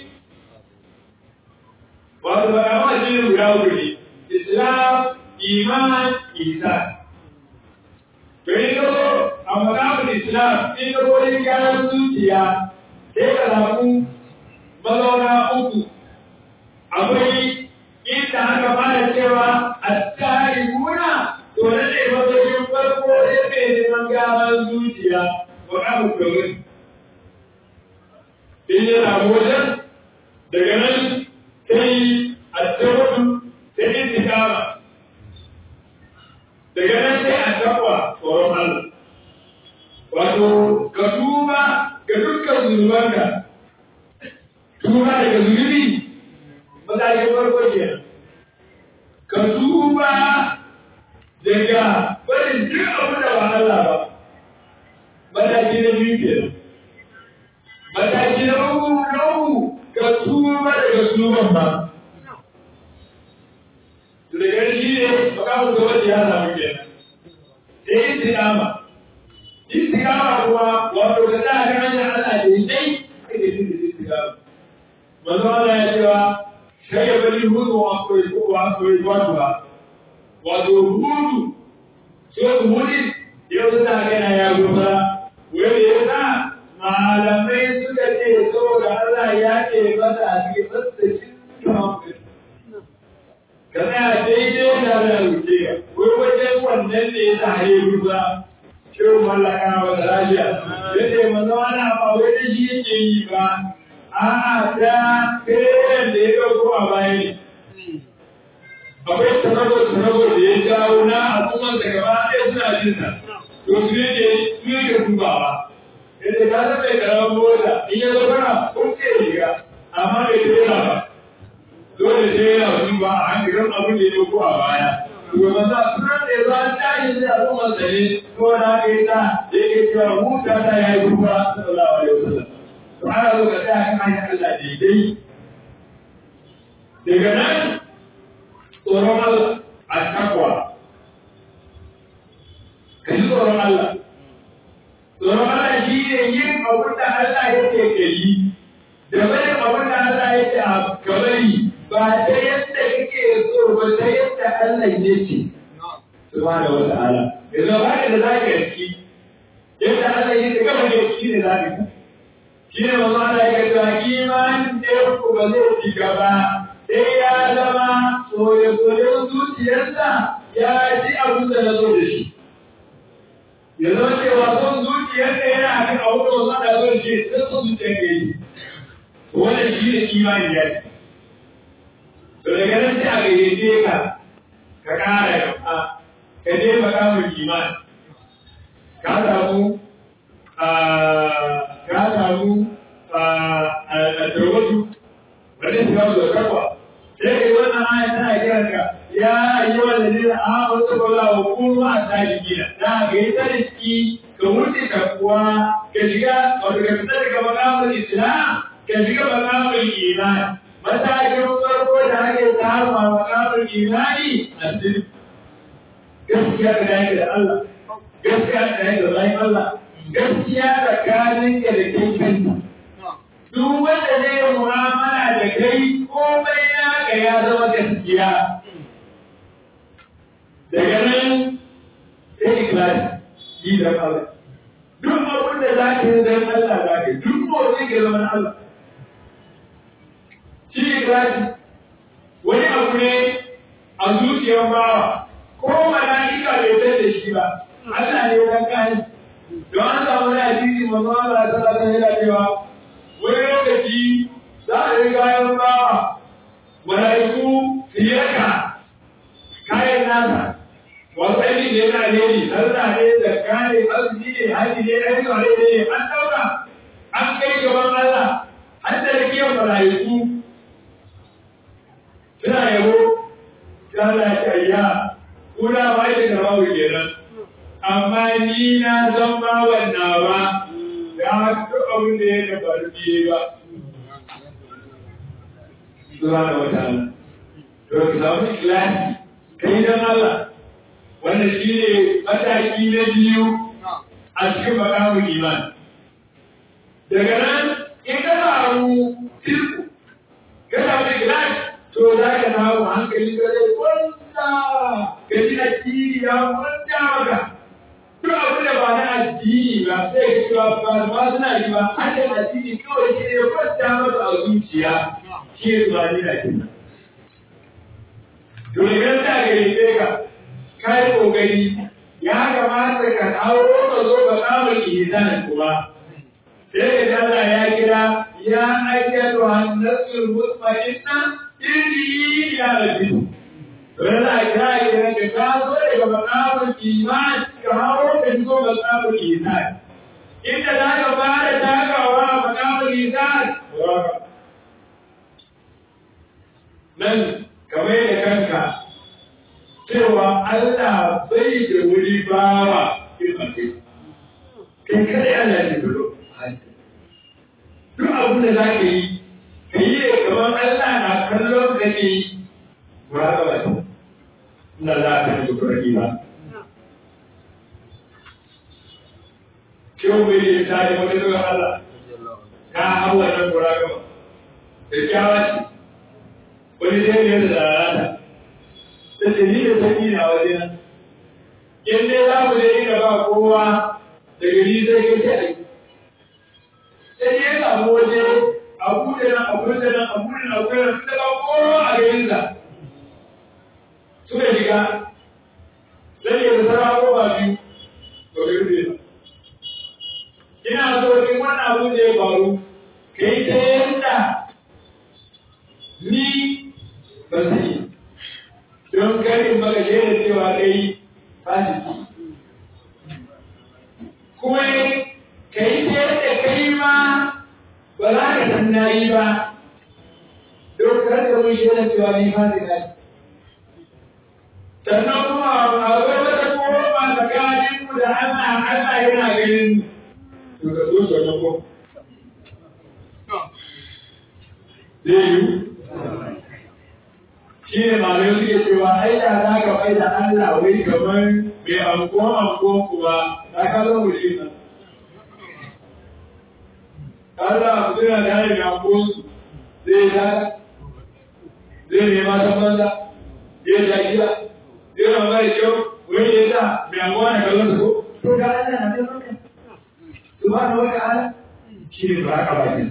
wato ba kama shi ne guda uku ne. Islam, Iman, Isan. To yi a makamun Islam, in ka wurin gyaran zuciya, sai ka samu mazauna uku. Akwai inda aka fara cewa a tsari muna, to na ne mazaunin farko ya ke neman gyaran zuciya, makamun domin. In ya samu wajen, daga nan sai a tsawon sai intikama. Daga nan sai a takwa tsoron Allah. wato ka tuba ga dukkan zunubanka tuba daga zunubi matakin farko ke ka tuba daga barin duk abin da ba Allah ba mataki na biyu ke mataki na uku na uku ka tuba daga zunuban ba daga shi ne makamun da wanda ya samu kenan sai istikama istiqama kuma wato ka da ga hanyar Allah da dai kake jin istiqama manzo Allah ya cewa kai bari hudu wa akwai ko wa akwai wato wato hudu so hudu yau da ga na ya gaba wai ya sa malamai suka ce saboda Allah ya ce masa a cikin tsatsashin ka tsaya daidai da Allah ya wuce wai wajen wannan ne ya sa ya rusa shirin mallaka wa lafiya yadda manzo ana ba wai da shi yake yi ba a'a ta kayan da ya dauko a baya ne akwai sanago sanago da ya jawo na al'umman da gaba ɗaya suna jin sa to su ne ke su ne ke dubawa yadda ka san mai karamar mota in ya zo kana kun ce riga amma bai tera ba dole sai yana duba a hankalin abin da ya dauko a baya Gobe za su nan da za a tashi da al'ummar tsare ko na haka yi ta da yake cewa huta ta ya yi rufa sallallahu alaihi wasallam. To ana zo ka tsaya kan hanyar Allah daidai. Daga nan tsoron Allah a takwa. Ka ji tsoron Allah. Tsoron Allah shi ne yin abin da Allah yake ka yi. Da bayan abin da Allah yake a kabari ba ta yadda kake so ba ta yadda Allah ya ce. Subhanahu wa ta'ala. Yanzu ba ka da zaka yi yadda Allah ya ce gaba ne shi ne zaka yi. shi ne mazu ana yi cewa kimanin ɗayan ku ba zai ci gaba sai ya zama soye-soyen zuciyarsa ya ji abin da na zo da shi ya zama cewa son zuciyar da yana a kan abu da wasu ana zo da shi sai son zuciyar da yi wannan shi ne kimanin ya ce to daga nan sai a gayyace ka ka ƙara gaba ka je makamun kimanin ka samu ka samu a tarwatu wani su gamu da karwa sai ka yi wannan aya tana kiran ka ya yi wa da nila a wasu kwallo wa kuma a tsari gina na ga yi tsarki ka wuce kuwa ka shiga wato ka fita daga makamun islam ka shiga makamun iman matakin farko da ake samu a makamun imani a sirri gaskiya da yake da Allah gaskiya da yake da bayan Allah gaskiya tsakanin ka da kai kanta duk wanda zai yi mu'amala da kai komai naka ya zama gaskiya daga nan sai ikhlasi yi da Allah duk abin da za ka yi don Allah za ka yi duk motsi ka zama na Allah shi ikhlasi wani abu ne a zuciyar bawa ko mala'ika bai san da shi ba Allah ne ya kai don an samu na hadisi manzo Allah sallallahu alaihi wasallam cewa wani lokaci za a yi kayan bawa mala'iku fiyaka kayan nasa wasu aiki ne na alheri sallah ne da kare azumi ne haji ne aiki ne ne an dauka an kai gaban Allah an da rikiyar mala'iku suna yabo ta Allah ya ayya kuna ba shi da babu kenan amma ni na san ba wannan ba da duk abin da ya da faru biye ba subhanahu wa ta'ala to ka samu ikhlasi kai dan Allah wannan shine mataki na biyu a cikin makamun iman daga nan in ka samu sirku ka samu ikhlasi to za ka samu hankali ka zai kwanta ka ji addini ya kwanta maka duk abin da ba na addini ba sai ka cewa ba ma suna yi ba hakan addini kawai shi ne kwanta maka a zuciya shi ne ba ni na kenan to idan ta gayyace ka kai kokari ya kamata ka kawo ka zo ka kama ihsanin kuma sai ka Allah ya kira ya ayyatu hannasul mutma'inna irji ya rabbi Rana kira kira ka kawo daga makamun iman ka hawo ka zo makamun ihsan inda za ka fara takawa makamun ihsan nan kamar da kanka cewa Allah bai da wuri bawa ilmace. Kai kada Allah ne gudu. Duk abin da za ka yi, ka yi da kamar Allah na kallon ka ne ba ga wata. Ina za ka yi kurki ba. Kyau bai yi ta yi wani zuwa Allah. Ka hau wannan kura gaba. Da kyawa ce. Wani zai ne da lalata. da ni da sani na waje nan. In dai za mu je inda ba kowa daga ni sai kai sai ai. Sai ya samu waje a buɗe nan a buɗe nan a buɗe nan a buɗe nan da ba kowa a garin sa. Suka shiga sai ya zara kowa biyu to bai rufe ba. Ina so in wannan abu da ya faru kai ta yanda ni ba zai yi. don karin maka shaida cewa kai fasiki kuma ka yi ta yadda kai ma ba za ka san na yi ba don kar da mun shaida cewa ni fasika ne sannan kuma a wai wata kowa tsakanin mu da Allah Allah yana ganin to ka zo sannan ko zai yi shi ne malamai suke cewa ai da za ka mai da Allah wai kamar mai anko anko kuwa ta ka zo mu shi nan. Allah suna da hari mai anko su zai ya zai nema ta banza zai ya gida zai na mai kyau wani ya sa mai anko na kallon su to ga Allah na kallon ka subhanahu wa ta'ala shi ne ba haka bakin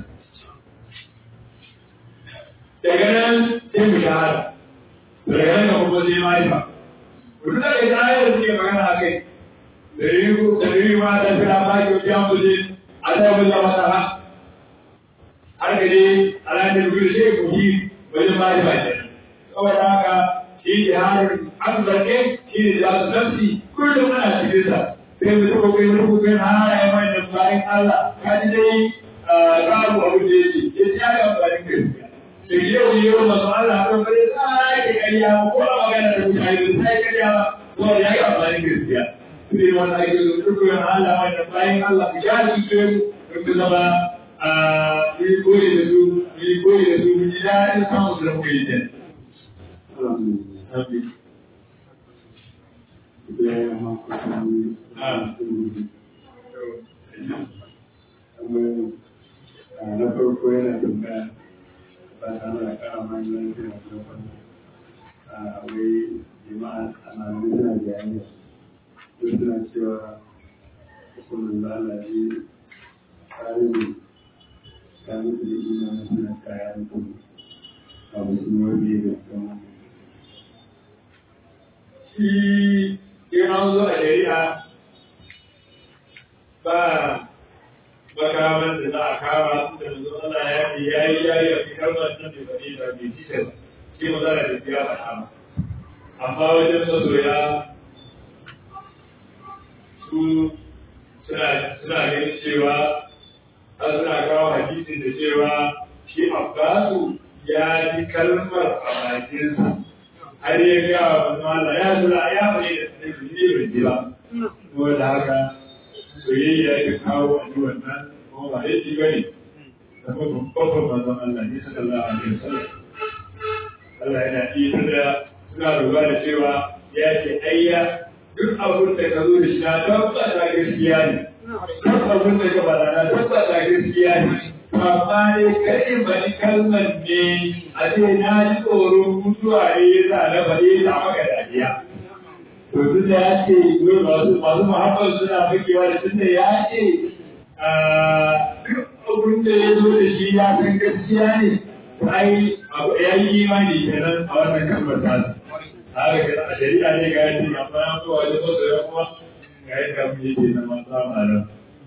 daga nan sai mu shahada daga nan ga kuma sai marifa kudu da ita ayar da suke magana a kai da yi da yi ma da fira ba ki wajen muje a ta yi zama ta ha har ka je alamin gudu sai ku yi wajen marifa ke saboda haka shi ne harin an zarge shi ne za su nafsi kullum ana cikin sa sai mu tuka kai mu tuka kai har ya mai da bayan Allah ka ji dai babu abu da yake ya ci ya amfani gaskiya da yau yau masu Allah kan bare sai kariya ko a magana da mutane da sai kariya ba to ya yi amfani gaskiya sai wannan ake zo dukkan Allah wannan bayan Allah ya ji ce mu da zama a yi koyi da su yi koyi da su mu ji daɗin samun su da muka yi da Amin. na farko yana tambaya ba ta da kara manyan suna kuma a wai jama'a ana nuna jami'a su suna cewa hukumin lalace tsarin ta mutu da imanin suna kaya mutum a musulmi da kuma shi in an zo a shari'a ba makaman da za a kama da zo ana yaƙi ya yi yayi a cikin kalmar nan da bane da bai ci da shi ma za a tafi ya faɗa amma wajen masoya su suna suna ganin cewa har suna kawo hadisi da cewa shi abbasu ya ji kalmar a bakinsa har ya ga wa Allah ya zura ya bari da ne bai ji ba ko da haka soyayya ya kawo a ji wannan ko ba ya ji bane da kuma babban manzon Allah ne sallallahu alaihi wasallam Allah yana iya da suna lura da cewa ya ce ayya duk abin da ka zo da shi na tabbata gaskiya ne duk abin da ka bada na tabbata gaskiya ne amma ne kai bari kalmar ne a ce na ji tsoron mutuwa ne ya sa na bari da maka dariya. To tun da ya ce masu masu muhammad suna fakewa da tun da ya ce duk abin da ya zo da shi ya san gaskiya ne ai ya yi imani kenan a wannan kalmar ta haka kenan a shari'a ne ga yadda ya fara zuwa wajen masoya kuma ga yadda mu yake na masu amalan.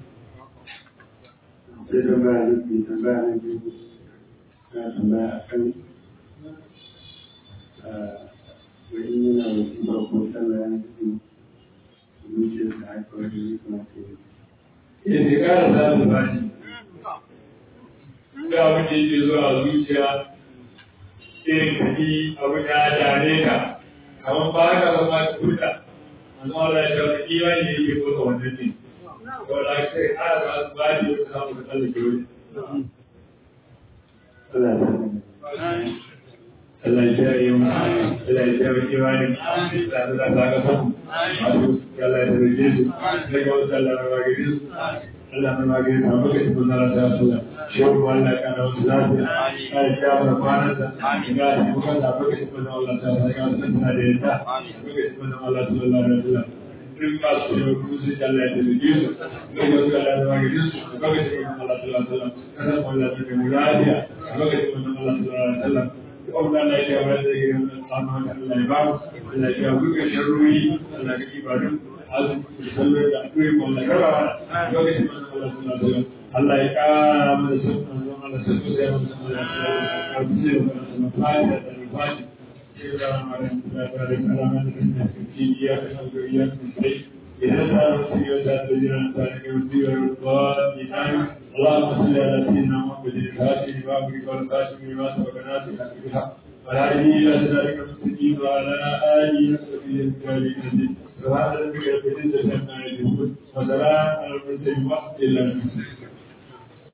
sai tambaya na biyu tambaya na biyu na tambaya a kan wani yana wasu ba ko sallah ya fi zuciyar da aka wani yi kuma ke ya ce kara samun bashi ga abin da yake zuwa zuciya irin kaji abin ya dame ka kamar ba ka ba ma tuta amma Allah ya shawo imani ne yake kusa wannan ne wanda ake sai kara ba su bashi wata samu ka tsallake wani Allah ya sani Allah ya kiyaye mu Allah ya kiyaye imani da da da ga samu masu Allah ya rage su daga wasu Allah ya rage su Allah ya rage su amma kai kun Allah ta so shehu Allah ya kana wasu lafiya kai ya fara kwana da ga mu kan da kai kun Allah ta sa ga sun da yadda kai kun Allah sallallahu alaihi wasallam duk ba su da kuzi Allah ya rage su daga wasu Allah ya rage su kai kun Allah sallallahu alaihi wasallam kada Allah ya rage mu lafiya kai kun Allah sallallahu alaihi wasallam Allah na ya ba da yin tsaman Allah ya ba Allah ya buga sharri Allah ya ibadun azum sallar da akwai wannan gaba lokacin da Allah sallallahu alaihi Allah ya kara mana sunnan don Allah sai sai mun san Allah ya ce mun fa'ida da fa'ida sai da maran da da kalaman da ke ya kan ga ya sai idan ta rubuta ya da jiran ta ne ga wasiya اللهم صل على سيدنا محمد الفاتح لما أمرك والفاتح لما سبق ناصر بالحق والهادي إلى صراطك المستقيم وعلى آله وصحبه الكريم سبحان ربك رب العزة عما يصفون وسلام على المرسلين والحمد لله